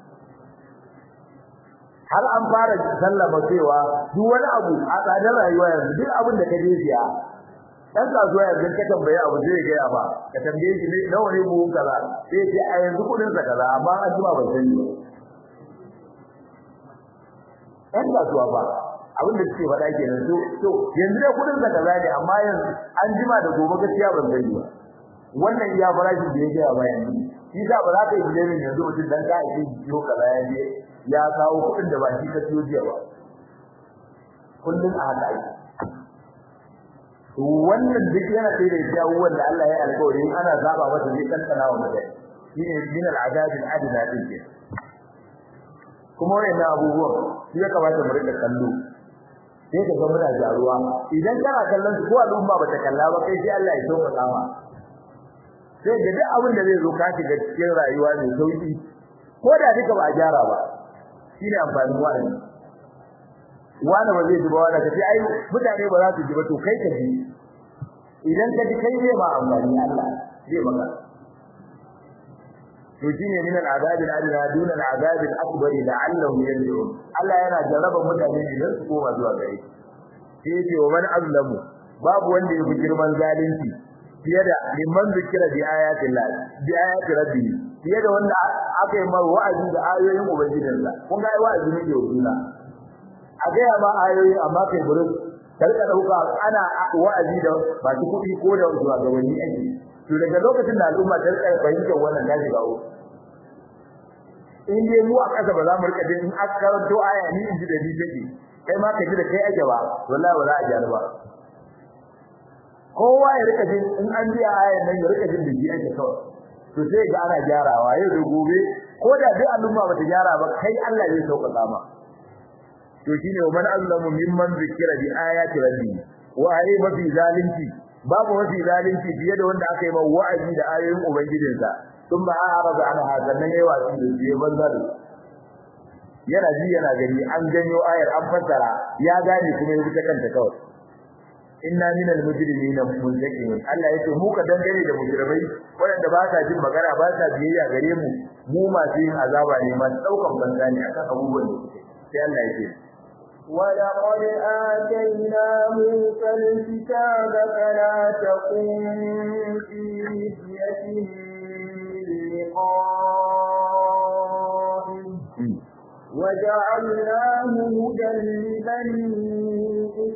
har an fara sallama cewa duk wani abu a tsadar rayuwa yanzu duk abin da ka je siya dan kasuwa yanzu ka tambaye abu zai ga ba ka tambaye shi ne nawa ne buhun kaza sai ce a yanzu kudin sa kaza amma an jima ban sani ba dan kasuwa ba abin da suke faɗa kenan to to yanzu da kudin sa kaza ne amma yanzu an jima da gobe gaskiya ban sani ba wannan iya farashin da ya ga ba yanzu shi sa ba za ka yi bilemin yanzu mutum dan ka yi biyo kaza ya je ya kawo kudin da ba shi ka siyo jiya ba kullun a haka ake wannan duk yana sai da jawo wanda Allah ya alƙawari in ana zaba masa zai kankana wa mutane shine min al-azab al-adna din ke kuma wannan abubuwan shi ya kamata mu rika kallo sai ka ga muna jaruwa idan kana kallon su ko al'umma ba ta kalla ba kai sai Allah ya sauka kama sai ga duk abin da zai zo ka shiga cikin rayuwa mai sauki ko da duka ba a gyara ba shine amfanin wa'azi wani ba zai ji ba wani kace ai mutane ba za su ji ba to kai ka ji idan ka ji kai zai ma amfani Allah zai maka to shine min al-azab al-adna duna al-azab al-akbar la'allahum yarji'un Allah yana jarraba mutane idan su koma zuwa gare shi sai ce wa man azlamu babu wanda ya fi girman zalunci fiye da liman zikira bi ayatin Allah bi ayati rabbi fiye da wanda aka yi mar wa'azi da ayoyin ubangijinsa kun ga wa'azi ne ke wajuna a gaya ma ayoyi amma kai burin karka dauka ana wa'azi da ba su kuɗi ko da zuwa gabanni ake to daga lokacin da al'umma ta rika fahimtar wannan ta shiga uku in dai mu a ƙasa ba za mu rika jin in aka karanto aya ni in ji da ni take kai ma ka ji da kai ake ba wallahi ba za a gyara ba kowa ya rika jin in an biya ayan nan ya rika jin da ji ake kawai to sai ga ana gyarawa yau da gobe ko da duk al'umma ba ta gyara ba kai Allah zai sauƙaƙa ma to shine man azlamu mimman zikira bi ayati rabbi wa ayi mafi zalunci babu mafi zalunci fiye da wanda aka yi ma wa'azi da ayoyin ubangijinsa sun ba araba ana hadannan yayi wasi da biye banzar yana ji yana gani an janyo ayar an fassara ya gane kuma ya fita kanta kawai inna minal mujrimina muntaqimun Allah yace mu ka dangane da mujrimai wanda ba sa jin magana ba sa biyayya gare mu mu masu yin azaba ne masu daukan banza ne akan abubuwan da suke sai Allah yake ولقد آتينا موسى الكتاب فلا تكن في مرية من لقائه وجعلناه هدى لبني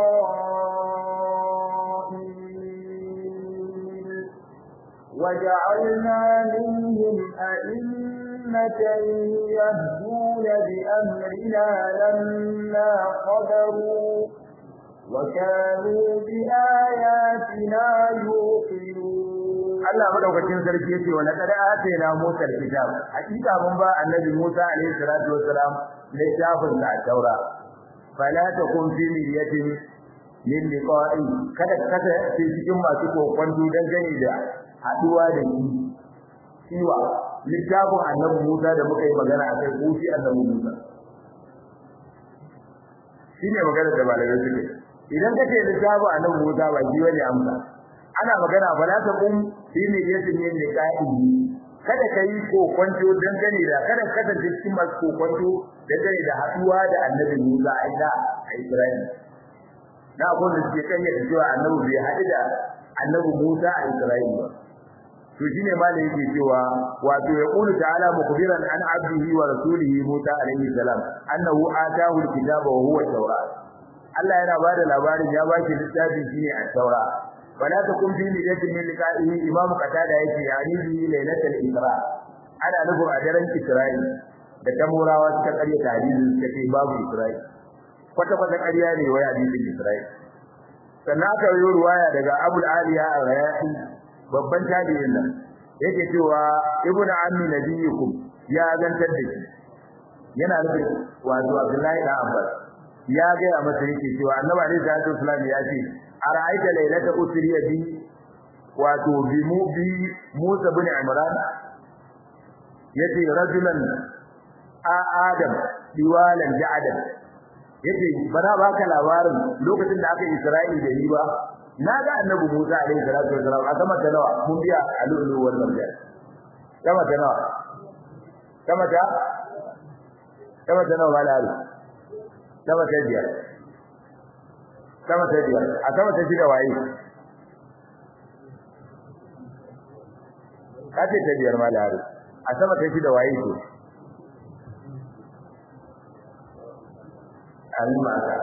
إسرائيل وجعلنا منهم أئمة يهدون بأمرنا لما قدروا وكانوا بآياتنا يوقنون Allah madaukakin sarki yace wa laqad atayna Musa al-kitab hakika mun ba annabi Musa alayhi salatu wassalam littafin da taura fala takun fi miryatin min liqa'i kada kada cikin masu kokon dan gani da haduwa da shi ciwa littafin annabi Musa da muka yi magana akai ko shi annabi Musa shine magana da malamai suke idan kace littafin annabi Musa ba shi wani amsa ana magana bala ta kun shi ne yake ne ne kaidi kada kai ko kwanto dan gane da kada kada cikin masu ko kwanto da gane da haduwa da annabi Musa a ida a Isra'il na ko da ke kan yadda cewa annabi bai haɗu da annabi Musa a Isra'il ba to shine malai yake cewa wato ya qulu ta'ala mukbiran an abdihi wa rasulihi Musa alaihi salam annahu atahu alkitaba wa huwa tawrat Allah yana bada labarin ya baki littafi shine at-taura wala takum fi niyatin min liqa'ihi imam qatada yake yani bi lailatul isra ana nufin a daren isra'i da tamurawa suka karya tarihi suka ce babu isra'i kwata kwata ƙarya ne wai hadisin isra'i sannan aka yi ruwaya daga abul aliya al-rayahi babban tabi'in nan yake cewa ibnu ammi nabiyukum ya zantar da shi yana nufin wato abdullahi da abbas ya ga ya masa yake cewa annabi alaihi salatu wasallam ya ce ara'aita laylata usriya bi wato bi mu bi musa bin imran yace rajulan a adam diwalan ja'adan yace bana baka labarin lokacin da aka isra'ili da ni ba na ga annabi Musa alaihi salatu wasalam a sama ta nawa mun biya alulu wal marjan sama ta nawa sama ta sama ta nawa malalu sama ta biyar sama ta biyar a sama ta shida waye kace ta biyar malalu a sama ta shida waye to almaka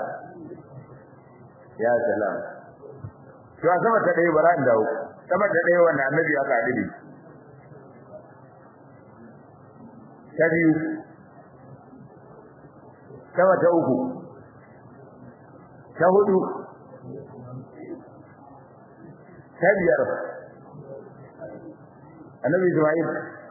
ya salam to a sama ta dai bara in dawo sama ta dai wannan annabi aka adidi ta biyu sama ta uku ta hudu ta biyar annabi Ismail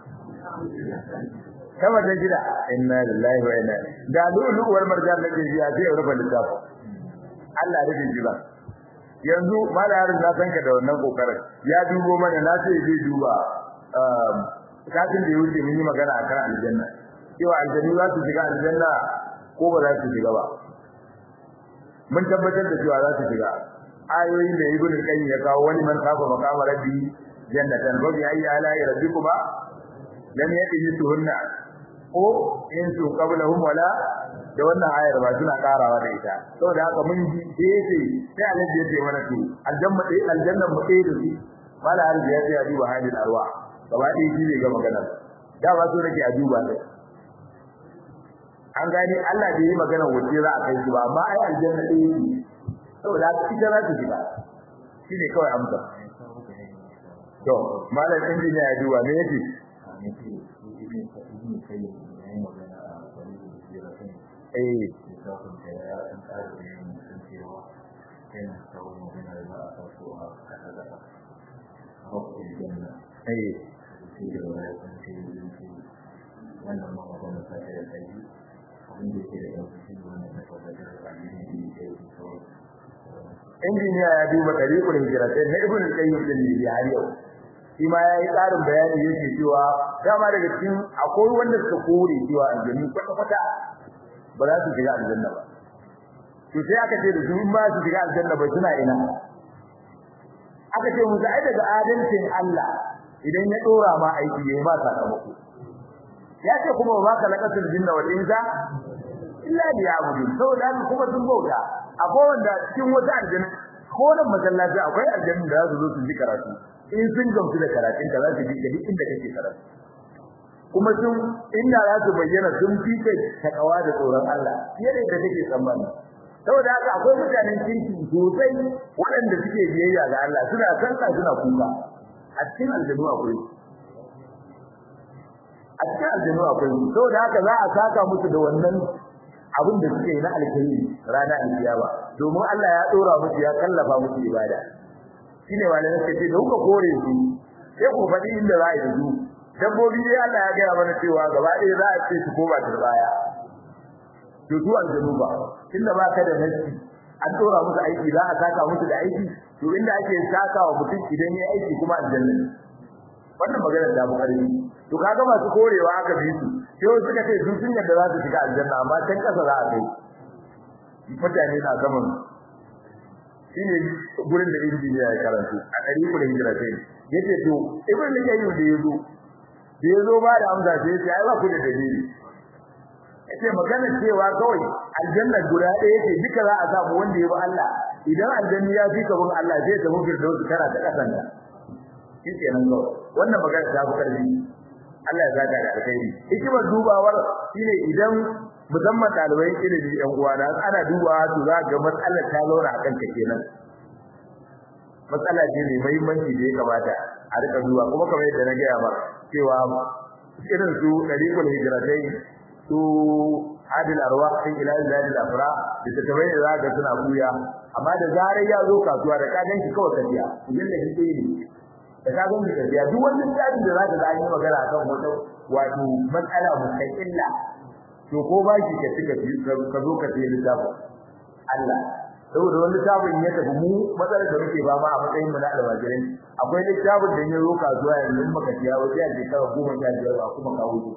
sama ta shida inna lillahi wa inna ilaihi da luluwar marjan da ke jiya sai ya rufe littafin Allah rufe jiba yanzu malarin na san ka da wannan kokarin ya dubo mana na sai zai duba um kafin da yake mun yi magana akan aljanna cewa aljanna za su shiga aljanna ko ba za su shiga ba mun tabbatar da cewa za su shiga ayoyin da ibnu qayyim ya kawo wani man kafa maqama rabbi jannatan wa bi ayyi ala rabbikuma lam yaqisuhunna ko in su qablahum wala da wannan ayar ba suna karawa da ita saboda haka mun ji sai sai Allah ya ce mana to aljanna dai aljanna mu dai da su mala har ya ce duba halin arwa gaba dai shi ne ga magana da ba so nake a duba sai an gani Allah bai yi magana wace za a kai shi ba amma ai aljanna dai ne saboda haka ita za ta shiga shine kawai amsa to malam injiniya ya duba me yake eh injiniya ya duba tariqul hijratain na ibn al-qayyim din ne har yau shi ma yayi karin bayani yake cewa dama daga cikin akwai wanda suka kore cewa aljanni kwata kwata ba za su shiga aljanna ba to sai aka ce da su in ba su shiga aljanna ba suna ina aka ce musu ai daga adalcin Allah idan ya dora ma aiki yayi ba sakamako ya ce kuma ba ka lakatul jinna wal insa illa liya'budun saboda kuma sun bauta akwai wanda cikin wata aljanna ko da masallaci akwai aljanna da za su zo su ji karatu in sun gamsu da karatun ka za su ji duk inda kake karatu kuma sun inda za su bayyana sun fi kai takawa da tsoron Allah fiye da yadda kake tsammani saboda haka akwai mutanen kirki sosai waɗanda suke biyayya ga Allah suna sallah suna kuka a cikin aljannu akwai a cikin aljannu akwai saboda haka za a saka musu da wannan abin da suke na alkhairi rana alkiyama domin Allah ya dora musu ya kallafa musu ibada shine wanda suke ce da kuka kore su sai ku faɗi inda za a yi su dabbobi dai Allah ya gaya mana cewa gaba ɗaya za a ce su koma turbaya to su aljanu ba tunda ba ka da nasi an dora musu aiki za a saka musu da aiki to inda ake saka wa mutum idan ya aiki kuma aljanna ne wannan magana da mu karbi to kaga masu korewa aka bi su sai suka ce su sun yadda za su shiga aljanna amma can kasa za a kai mutane na gaban shine gurin da injiniya ya karantu a ɗari ku da hijira sai yace to ibn qayyim da yazo da yazo ba da amsa sai yace ai ba ku da dalili yace magana cewa kawai aljanna guda ɗaya ce duka za a samu wanda ya bi Allah idan aljanna ya fi kabin Allah zai tafi firdaus kara ta kasanta shi kenan kawai wannan magana ta fi karfi Allah ya zaka da alkhairi hikimar dubawar shine idan musamman ɗalibai ilimi ɗan uwana ana dubawa to za ga matsalar ta zauna a kanka kenan matsala ce mai muhimmanci da ya kamata a rika duba kuma kamar yadda na gaya ba cewa irin su dariqul hijratai su adil arwah din ila zalil afra da ta tabai da zaka suna buya amma da zarar ya zo kasuwa da ka ganshi kawai tafiya idan da kike yi da ka ganshi tafiya duk wani tsari da zaka ga an yi magana akan wata wato matsala mustaqilla to ko ba ki ka tuka ka zo ka ce littafin Allah saboda wani littafin ya tafi mu matsalar da muke ba ma a matsayin mu na almajirai akwai littafin da ya zo kasuwa yanzu maka tiya wajen a shekara goma sha biyar ba kuma kawo shi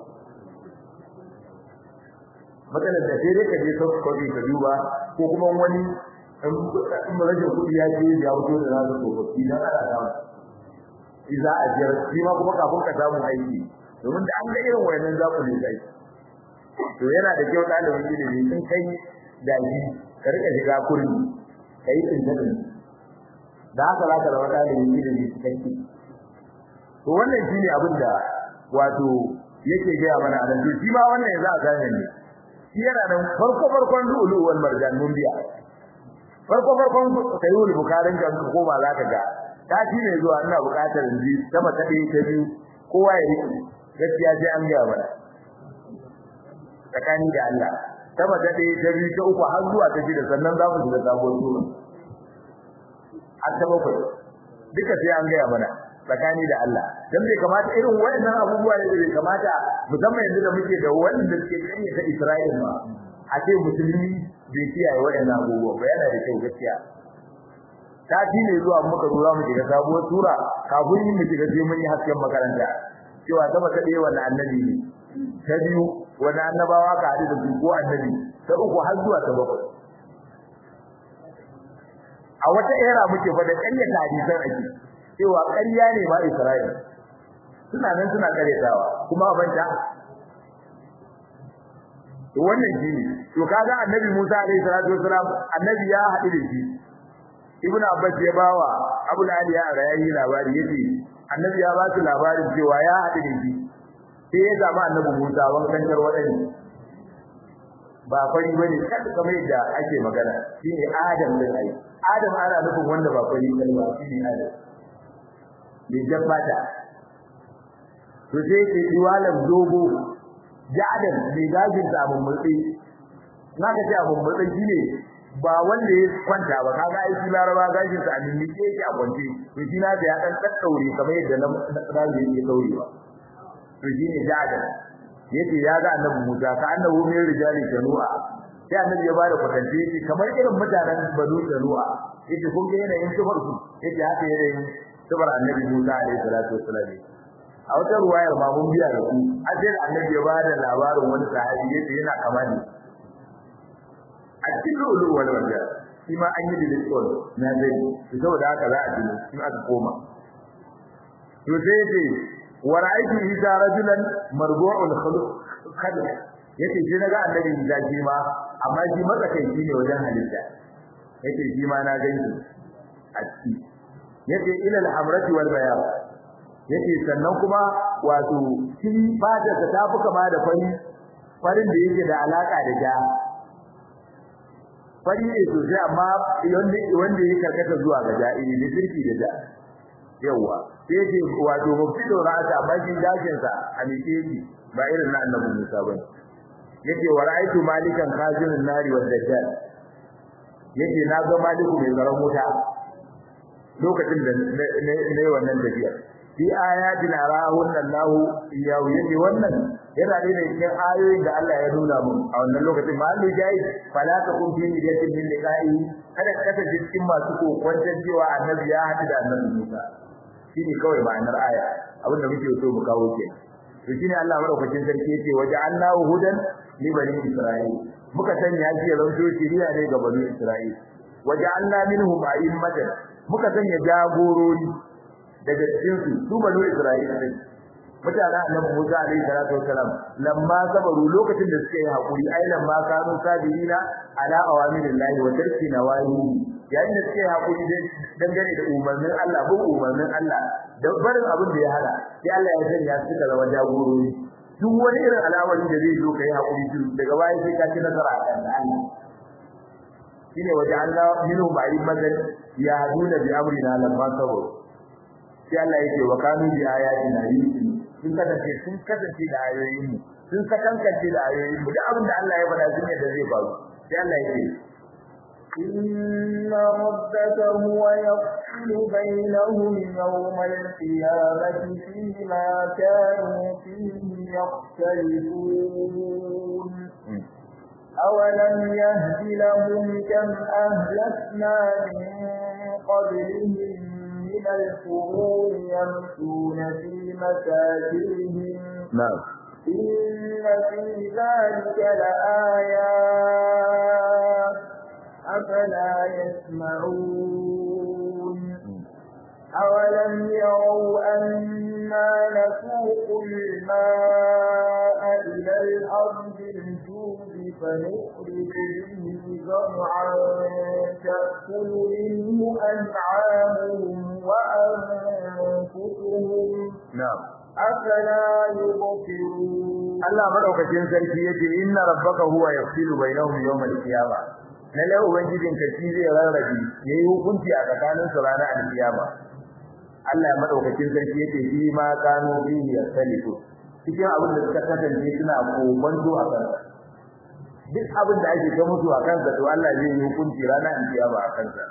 matsalar da sai dai ka je soft copy ka duba ko kuma wani in rashin kuɗi ya ce ya fito da nasu tsofaffi don ana samu shi za a jiyar shi ma kuma kafin ka samu aiki domin da an ga irin wayannan za ku ne kai to yana da kyau ɗalibin ilimi sun kai daji ka rika shiga kurmi ka yi tsintaɗin da haka za ka zama ɗalibin ilimi cikakke to wannan shi ne abin da wato yake gaya mana a nan to shi ma wannan yanzu a gane ne shi yana nan farko farkon lu'ulu wal marjan mun biya farko farkon sayyid bukarin kan ko ba za ka ga ta shi ne zuwa ina buƙatar in ji sama ta ɗaya ta biyu kowa ya riƙe gaskiya sai an gaya mana tsakani da Allah sama ta ɗaya ta biyu ta uku har zuwa ta shida sannan za mu shiga sabuwar sura har ta bakwai duka sai an gaya mana tsakani da Allah dan bai kamata irin wayannan abubuwa ne bai kamata musamman yanzu da muke da wanda suke kanye ta Isra'ila ma a ce musulmi bai kiyaye wayannan abubuwa ba yana da kyau gaskiya ta ne zuwa muka zo mu shiga sabuwar sura kafin mu shiga sai mun yi hasken makaranta cewa sama ta ɗaya wannan annabi ne ta biyu wani annabawa ka haɗu da su ko annabi ta uku har zuwa ta bakwai a wata era muke fa da ƙaryata hadisan ake cewa ƙarya ne ma Isra'ila suna nan suna ƙaryatawa kuma banta to wannan shine to kaga annabi Musa alaihi salatu wasalam annabi ya haɗu da shi Ibn Abbas ya bawa Abu Ali ya rayayi labari yace annabi ya ba su labarin cewa ya haɗu da shi sai ya zama annabi Musa wankan tarwaɗani ba fari bane kada kamar yadda ake magana shine Adam din ai Adam ana nufin wanda ba fari bane ba shine Adam bai jabbata to sai ke diwalan dogo ja'adan bai gajin da abun mutsi naka ce abun mutsi shine ba wanda ya kwanta ba kaga ai shi laraba gajin sa amin ne yake a kwance to shi na da ya dan daddaure kamar yadda na tsari yake daurewa to shine ja'adan yace ya ga annabi Musa ka annabi mai rijali shanu'a sai annabi ya bada kwatance yace kamar irin mutanen banu shanu'a yace kun ga yanayin sifar su yace haka yanayin sifar annabi Musa alaihi salatu wassalam a wata ruwayar ma mun biya da ku ajin annabi ya bada labarin wani sahabi yace yana kama ne a cikin lulu wal wanda shi ma an yi dilikon na zai to saboda haka za a ji in aka koma to sai yace wa ra'aytu idza rajulan marbu'ul khuluq khadr yace shi naga annabi da shi ma amma shi matsakaici ne wajen halitta yace shi ma na gani a ciki yace ila al-hamrati wal bayan yace sannan kuma wato shi fata ta tafi kama da fari farin da yake da alaka da ja fari ne sosai amma wanda wanda yake karkata zuwa ga ja ne da sirki da ja yawa sai yake wato muftido ra'ata amma shi dajin sa a mike yake ba irin na annabi Musa bane yake wa ra'aytu malikan khazinin nari wal dajjal yake na ga maliku mai zaran wuta lokacin da ne wannan tafiya fi ayatin arahun Allahu iyahu yake wannan yana da cikin ayoyin da Allah ya nuna mun a wannan lokacin ma Allah ya yi fala ta kun fi niyatin min liqa'i kada ka kasance cikin masu kokwantar cewa annabi ya haɗu da annabi Musa shine kawai ma'anar aya abin da muke so mu kawo ke to shine Allah madaukakin sarki yake waje Allahu hudan li bani Isra'il muka sanya shi ya zanto shiriya ne ga bani Isra'il waja'alna minhum a'immatan muka sanya jagorori daga cikin su su banu Isra'ila ne mutanen annabi Musa alaihi salatu wasalam lamma sabaru lokacin da suka yi hakuri ai lamma kanu sabirina ala awamirillahi wa tarki nawahi yayin da suka yi hakuri dangane da umarnin Allah bin umarnin Allah da barin abin da ya hada sai Allah ya sanya su suka zama jagorori duk wani irin al'amari da zai zo kai hakuri shi daga baya sai ka ci nasara a kan Allah shine waje Allah minhu ba'i mazal ya haduna bi amrina lamma sabaru sai Allah yake wa kanu bi ayatina yusin sun kasance sun kasance da ayoyin mu sun sakankance da ayoyin mu duk abin da Allah ya faɗa sun yadda zai faru sai Allah yake إن ربك هو يفصل بينهم يوم القيامة فيما كانوا فيه يختلفون أولم يهد لهم كم أهلكنا من قبلهم من القرون يمشون في مساجدهم نعم إن في ذلك لآيات أفلا يسمعون أولم يروا أنا نسوق الماء إلى الأرض الجود فنخرج به زرعا تأكل منه أنعامهم وأنفسهم نعم أفلا يبصرون Allah madaukakin sarki yace inna rabbaka huwa yafsilu bainahum yawm al-qiyamah lalle ubangijin ka shi zai rarrabe yayi hukunci a tsakanin su ranar al-qiyama Allah ya madaukakin sarki yace shi ma kanu bihi yasalifu cikin abin da suka kasance suna kokonto a kansa duk abin da ake ga musu a kansa to Allah zai yi hukunci ranar al-qiyama a kansa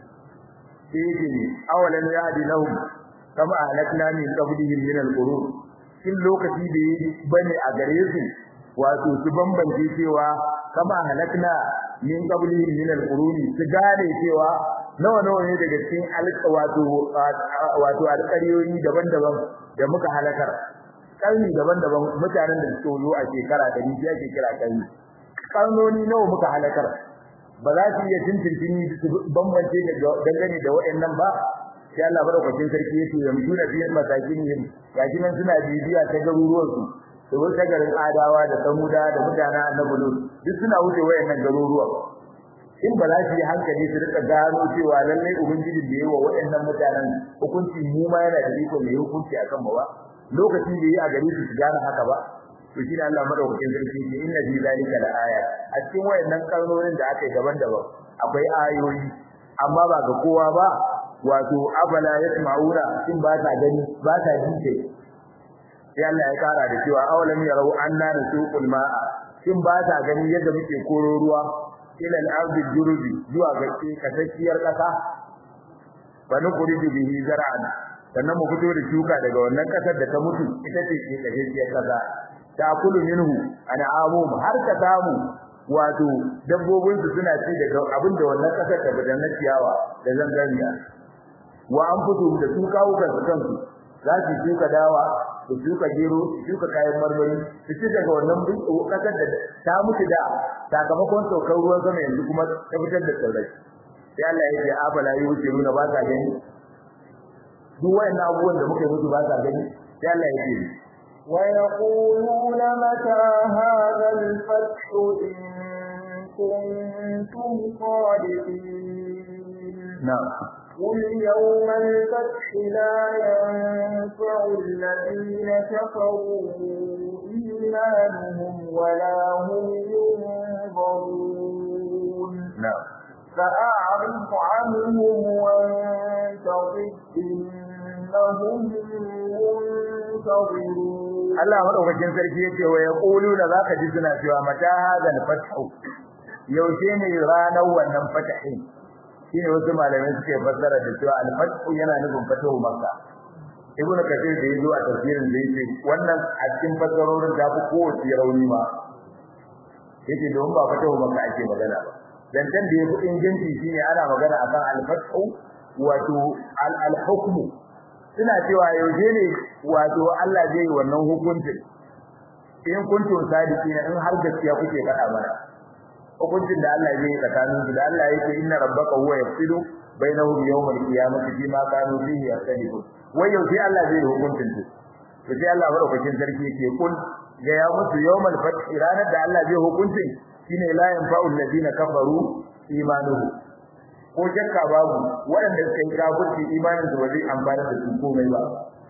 sai yake awalan yahdi lahum kama ahlakna min qablihim min al-qurun kin lokaci da yi bane a gare su wato su bambance cewa kama halakna min qablihim min al-quruni su gane cewa nawa nawa ne daga cikin alƙa wato wato alƙaryoyi daban-daban da muka halakar karni daban-daban mutanen da suke zo a shekara da ni ake kira karni karnoni nawa muka halakar ba za su iya tintintini su bambance dangane da waɗannan ba sai Allah madaukakin sarki yake ya mutuna fi masakin yin gashi nan suna bibiya ta garuruwan su da wata garin adawa da samuda da mutanen annabi lut duk suna wuce wayannan garuruwan in ba za su yi hankali su rika gano cewa lallai ubangiji da yawa wayannan mutanen hukunci mu ma yana da iko mai hukunci akan mu ba lokacin da yi a gari su gane haka ba to shi ne Allah madaukakin sarki ne inna fi zalika la aya a cikin wayannan karnonin da aka yi daban-daban akwai ayoyi amma ba ga kowa ba wato abala yasma'una in ba ta gani ba ta ji sai Allah ya kara da cewa awalam yarau anna nasuqul ma'a in ba ta gani yadda muke koro ruwa ila al-ardi jurubi zuwa ga kasakiyar kasa fa nukhriju bihi zar'an sannan mu fito da shuka daga wannan kasar da ta mutu ita ce ke kasakiyar kasa ta kulu minhu an'amum har ka samu wato dabbobin su suna ci daga abin da wannan kasar ta bada na ciyawa da zanganiya wa an fito da su kawo kansu kansu za su shuka dawa su shuka gero su shuka kayan marmari su ci daga wannan kasar da ta mutu da sakamakon saukar ruwan sama yanzu kuma ta fitar da tsirrai sai Allah ya ce afala yi wuce nuna ba sa gani duk wayannan abubuwan da muka yi musu ba sa gani sai Allah ya ce ويقولون متى هذا الفتح إن كنتم صادقين نعم قل يوم الفتح لا ينفع الذين كفروا إيمانهم ولا هم ينظرون نعم فأعرض عنهم وانتظر إنهم منتظرون Allah madaukakin sarki yake wa yaquluna zaka ji suna cewa mata hadal fathu yaushe ne ranar wannan fatahin shine wasu malamai suke fassara da cewa al-fathu yana nufin fatahu makka ibnu kathir da yazo a tafsirin da yake wannan a cikin fassarorin da ku kowace rauni ma yake don ba fatahu makka ake magana ba dantan da yafi inganci shine ana magana akan al-fathu wato al-hukmu suna cewa yaushe ne wato Allah zai yi wannan hukuncin in kuntum sadiqin in har gaskiya kuke faɗa mana hukuncin da Allah zai tsakanin su da Allah yake inna rabbaka huwa yafsilu bainahum yawmal qiyamati bima kanu fihi yastalifun wai yau sai Allah zai hukuncin su to sai Allah madaukakin sarki yake kun ga ya mutu yawmal fath ranar da Allah zai hukuncin shine la yanfa'u alladhina kafaru imanuhu ko shakka babu waɗanda suka yi kafirci imanin su ba zai amfana da su komai ba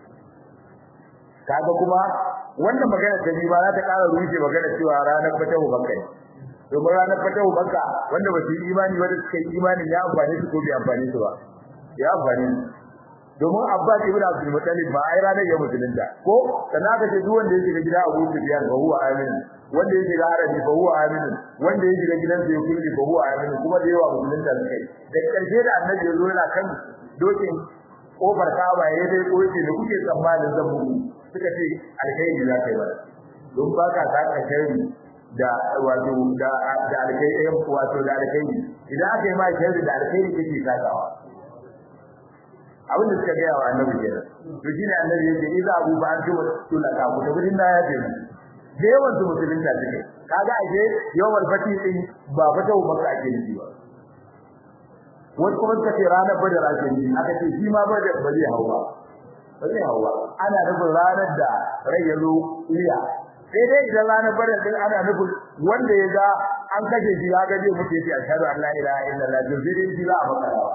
kaga kuma wannan magana ta bi ba za ta ƙara rushe magana cewa ranar fatahu bakka ne domin ranar fatahu bakka wanda ba su yi imani wanda suka yi imanin ya amfane su ko bai amfane su ba ya amfane su domin Abbas ibn Abdul Muttalib ba ai ranar ya musulunta ko sannan aka ce duk wanda ya shiga gida Abu Sufyan fa huwa amin wanda ya shiga harabi fa huwa amin wanda ya shiga gidan sa ya kulli fa huwa amin kuma da yawa musulunta suka yi da karshe da annabi ya zo yana kan dokin kofar Kaaba ya dai koyi da kuke tsammanin zan muku suka ce alkhairi za ka yi ba don ba ka saka sharri da wato da da alkhairi wato da alkhairi idan aka yi ma sharri da alkhairi kake sakawa abin da suka gaya wa annabi kenan to shine annabi yake idza abu ba an tuma tulaka ku da gudun ya ce da yawan su musulun da suke kaga ake yawan fati din ba fata ba ka ake nufi ba wasu kuma suka ce ranar badar ake nufi aka ce shi ma badar ba zai hau ba ba zai hau ba ana nufin ranar da rai ya zo iya sai dai idan ranar badar din ana nufin wanda ya ga an kashe shi ya ga zai mutu ya ce ashhadu an la ilaha illallah to sai dai shi za a makarawa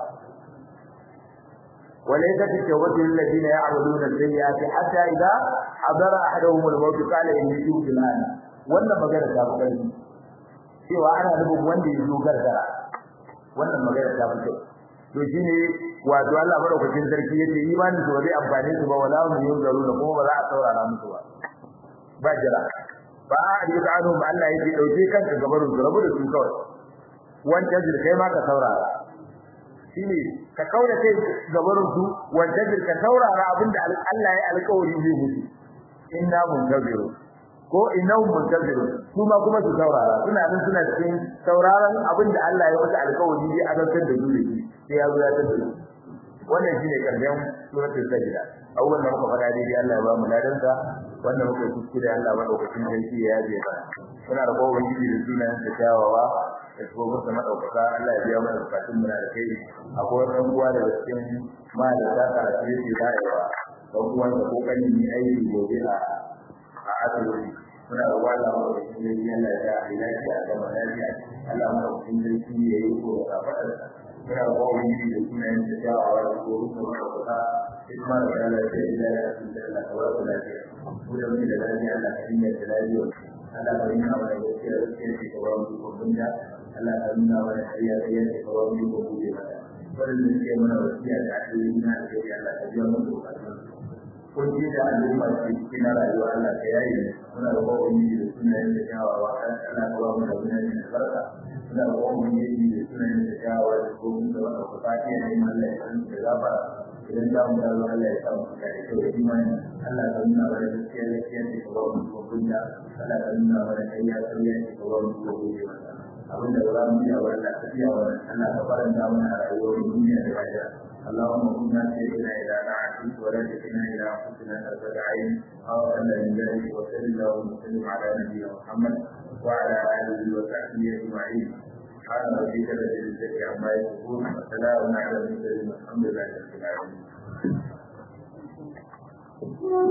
وليست التوبة للذين يعملون السيئات حتى إذا حضر أحدهم الموت قال إني تبت الآن wannan magana ta fi ƙarfi cewa ana nufin wanda ya zo gargara wannan magana ta fi kyau to shine wato Allah madaukakin sarki yace imanin su ba zai amfane su ba wala hum yunzaruna kuma ba za a saurara musu ba ba jira ba a rika anu ba Allah yake dauke kanka gabarin su rabu da su kawai wancan jir kai ma ka saurara shine ka kaura kai gabarin su wanda ka saurara abinda Allah ya alƙawari zai mutu inna muntaziru ko innahum muntaziru kuma kuma su saurara suna nan suna cikin sauraron abinda Allah ya mutu alƙawari zai azantar da su sai ya zo ya tabbata wannan shine karshen suratul sajda awwal da muka fada dai Allah ya ba mu ladan sa wanda muka kuskure Allah madaukakin sarki ya yaje ba muna da kowa gidi da sunayen sa kyawawa da kuma sa madaukaka Allah ya biya mana bukatun mu da kai akwai wani uwa da cikin ma da ta karatu yake bayarwa dan uwan da kokarin yi aiki gobe a a asibiti muna da wala mu da shi ne Allah ya yi lafiya da lafiya Allah mu da kun sarki ya yi ko da fadar muna da kowa gidi da sunayen sa kyawawa da kuma sa madaukaka hikma da Allah ya yi da ya yi da Allah ta wa lafiya mu da mu da lafiya Allah ya yi da lafiya Allah ka nuna mana gaskiya gaskiya ce ka ba mu ikon da Allah ka nuna mana ƙarya ƙarya ce ka ba mu ikon guje mata wannan suke mana wasiya da addini na da kai Allah ka biya mu bukatun kun ji da al'umma ce cikin rayuwa Allah ka yayi muna da kowa yi da sunayen da kyawawa Allah ka ba mu da sunayen da barka muna da kowa yi da sunayen da kyawawa da kuma da wanda ku fatiya da Allah ya san da gafara idan za mu dawo Allah ya sa mu da kyau da imani Allah ka nuna mana gaskiya gaskiya ce ka ba mu ikon da Allah ka nuna mana ƙarya ƙarya ce ka ba mu ikon guje mata abin da za mu iya wa Allah ka iya wa Allah ka faranta mana a rayuwar duniya da lahira اللهم كنا سيدنا إلى نعتك ولا تكلنا إلى أنفسنا طرفة عين أو أن من ذلك وصل اللهم وسلم على نبينا محمد وعلى آله وصحبه أجمعين سبحان ربك رب العزة عما يصفون وسلام على المرسلين والحمد لله رب العالمين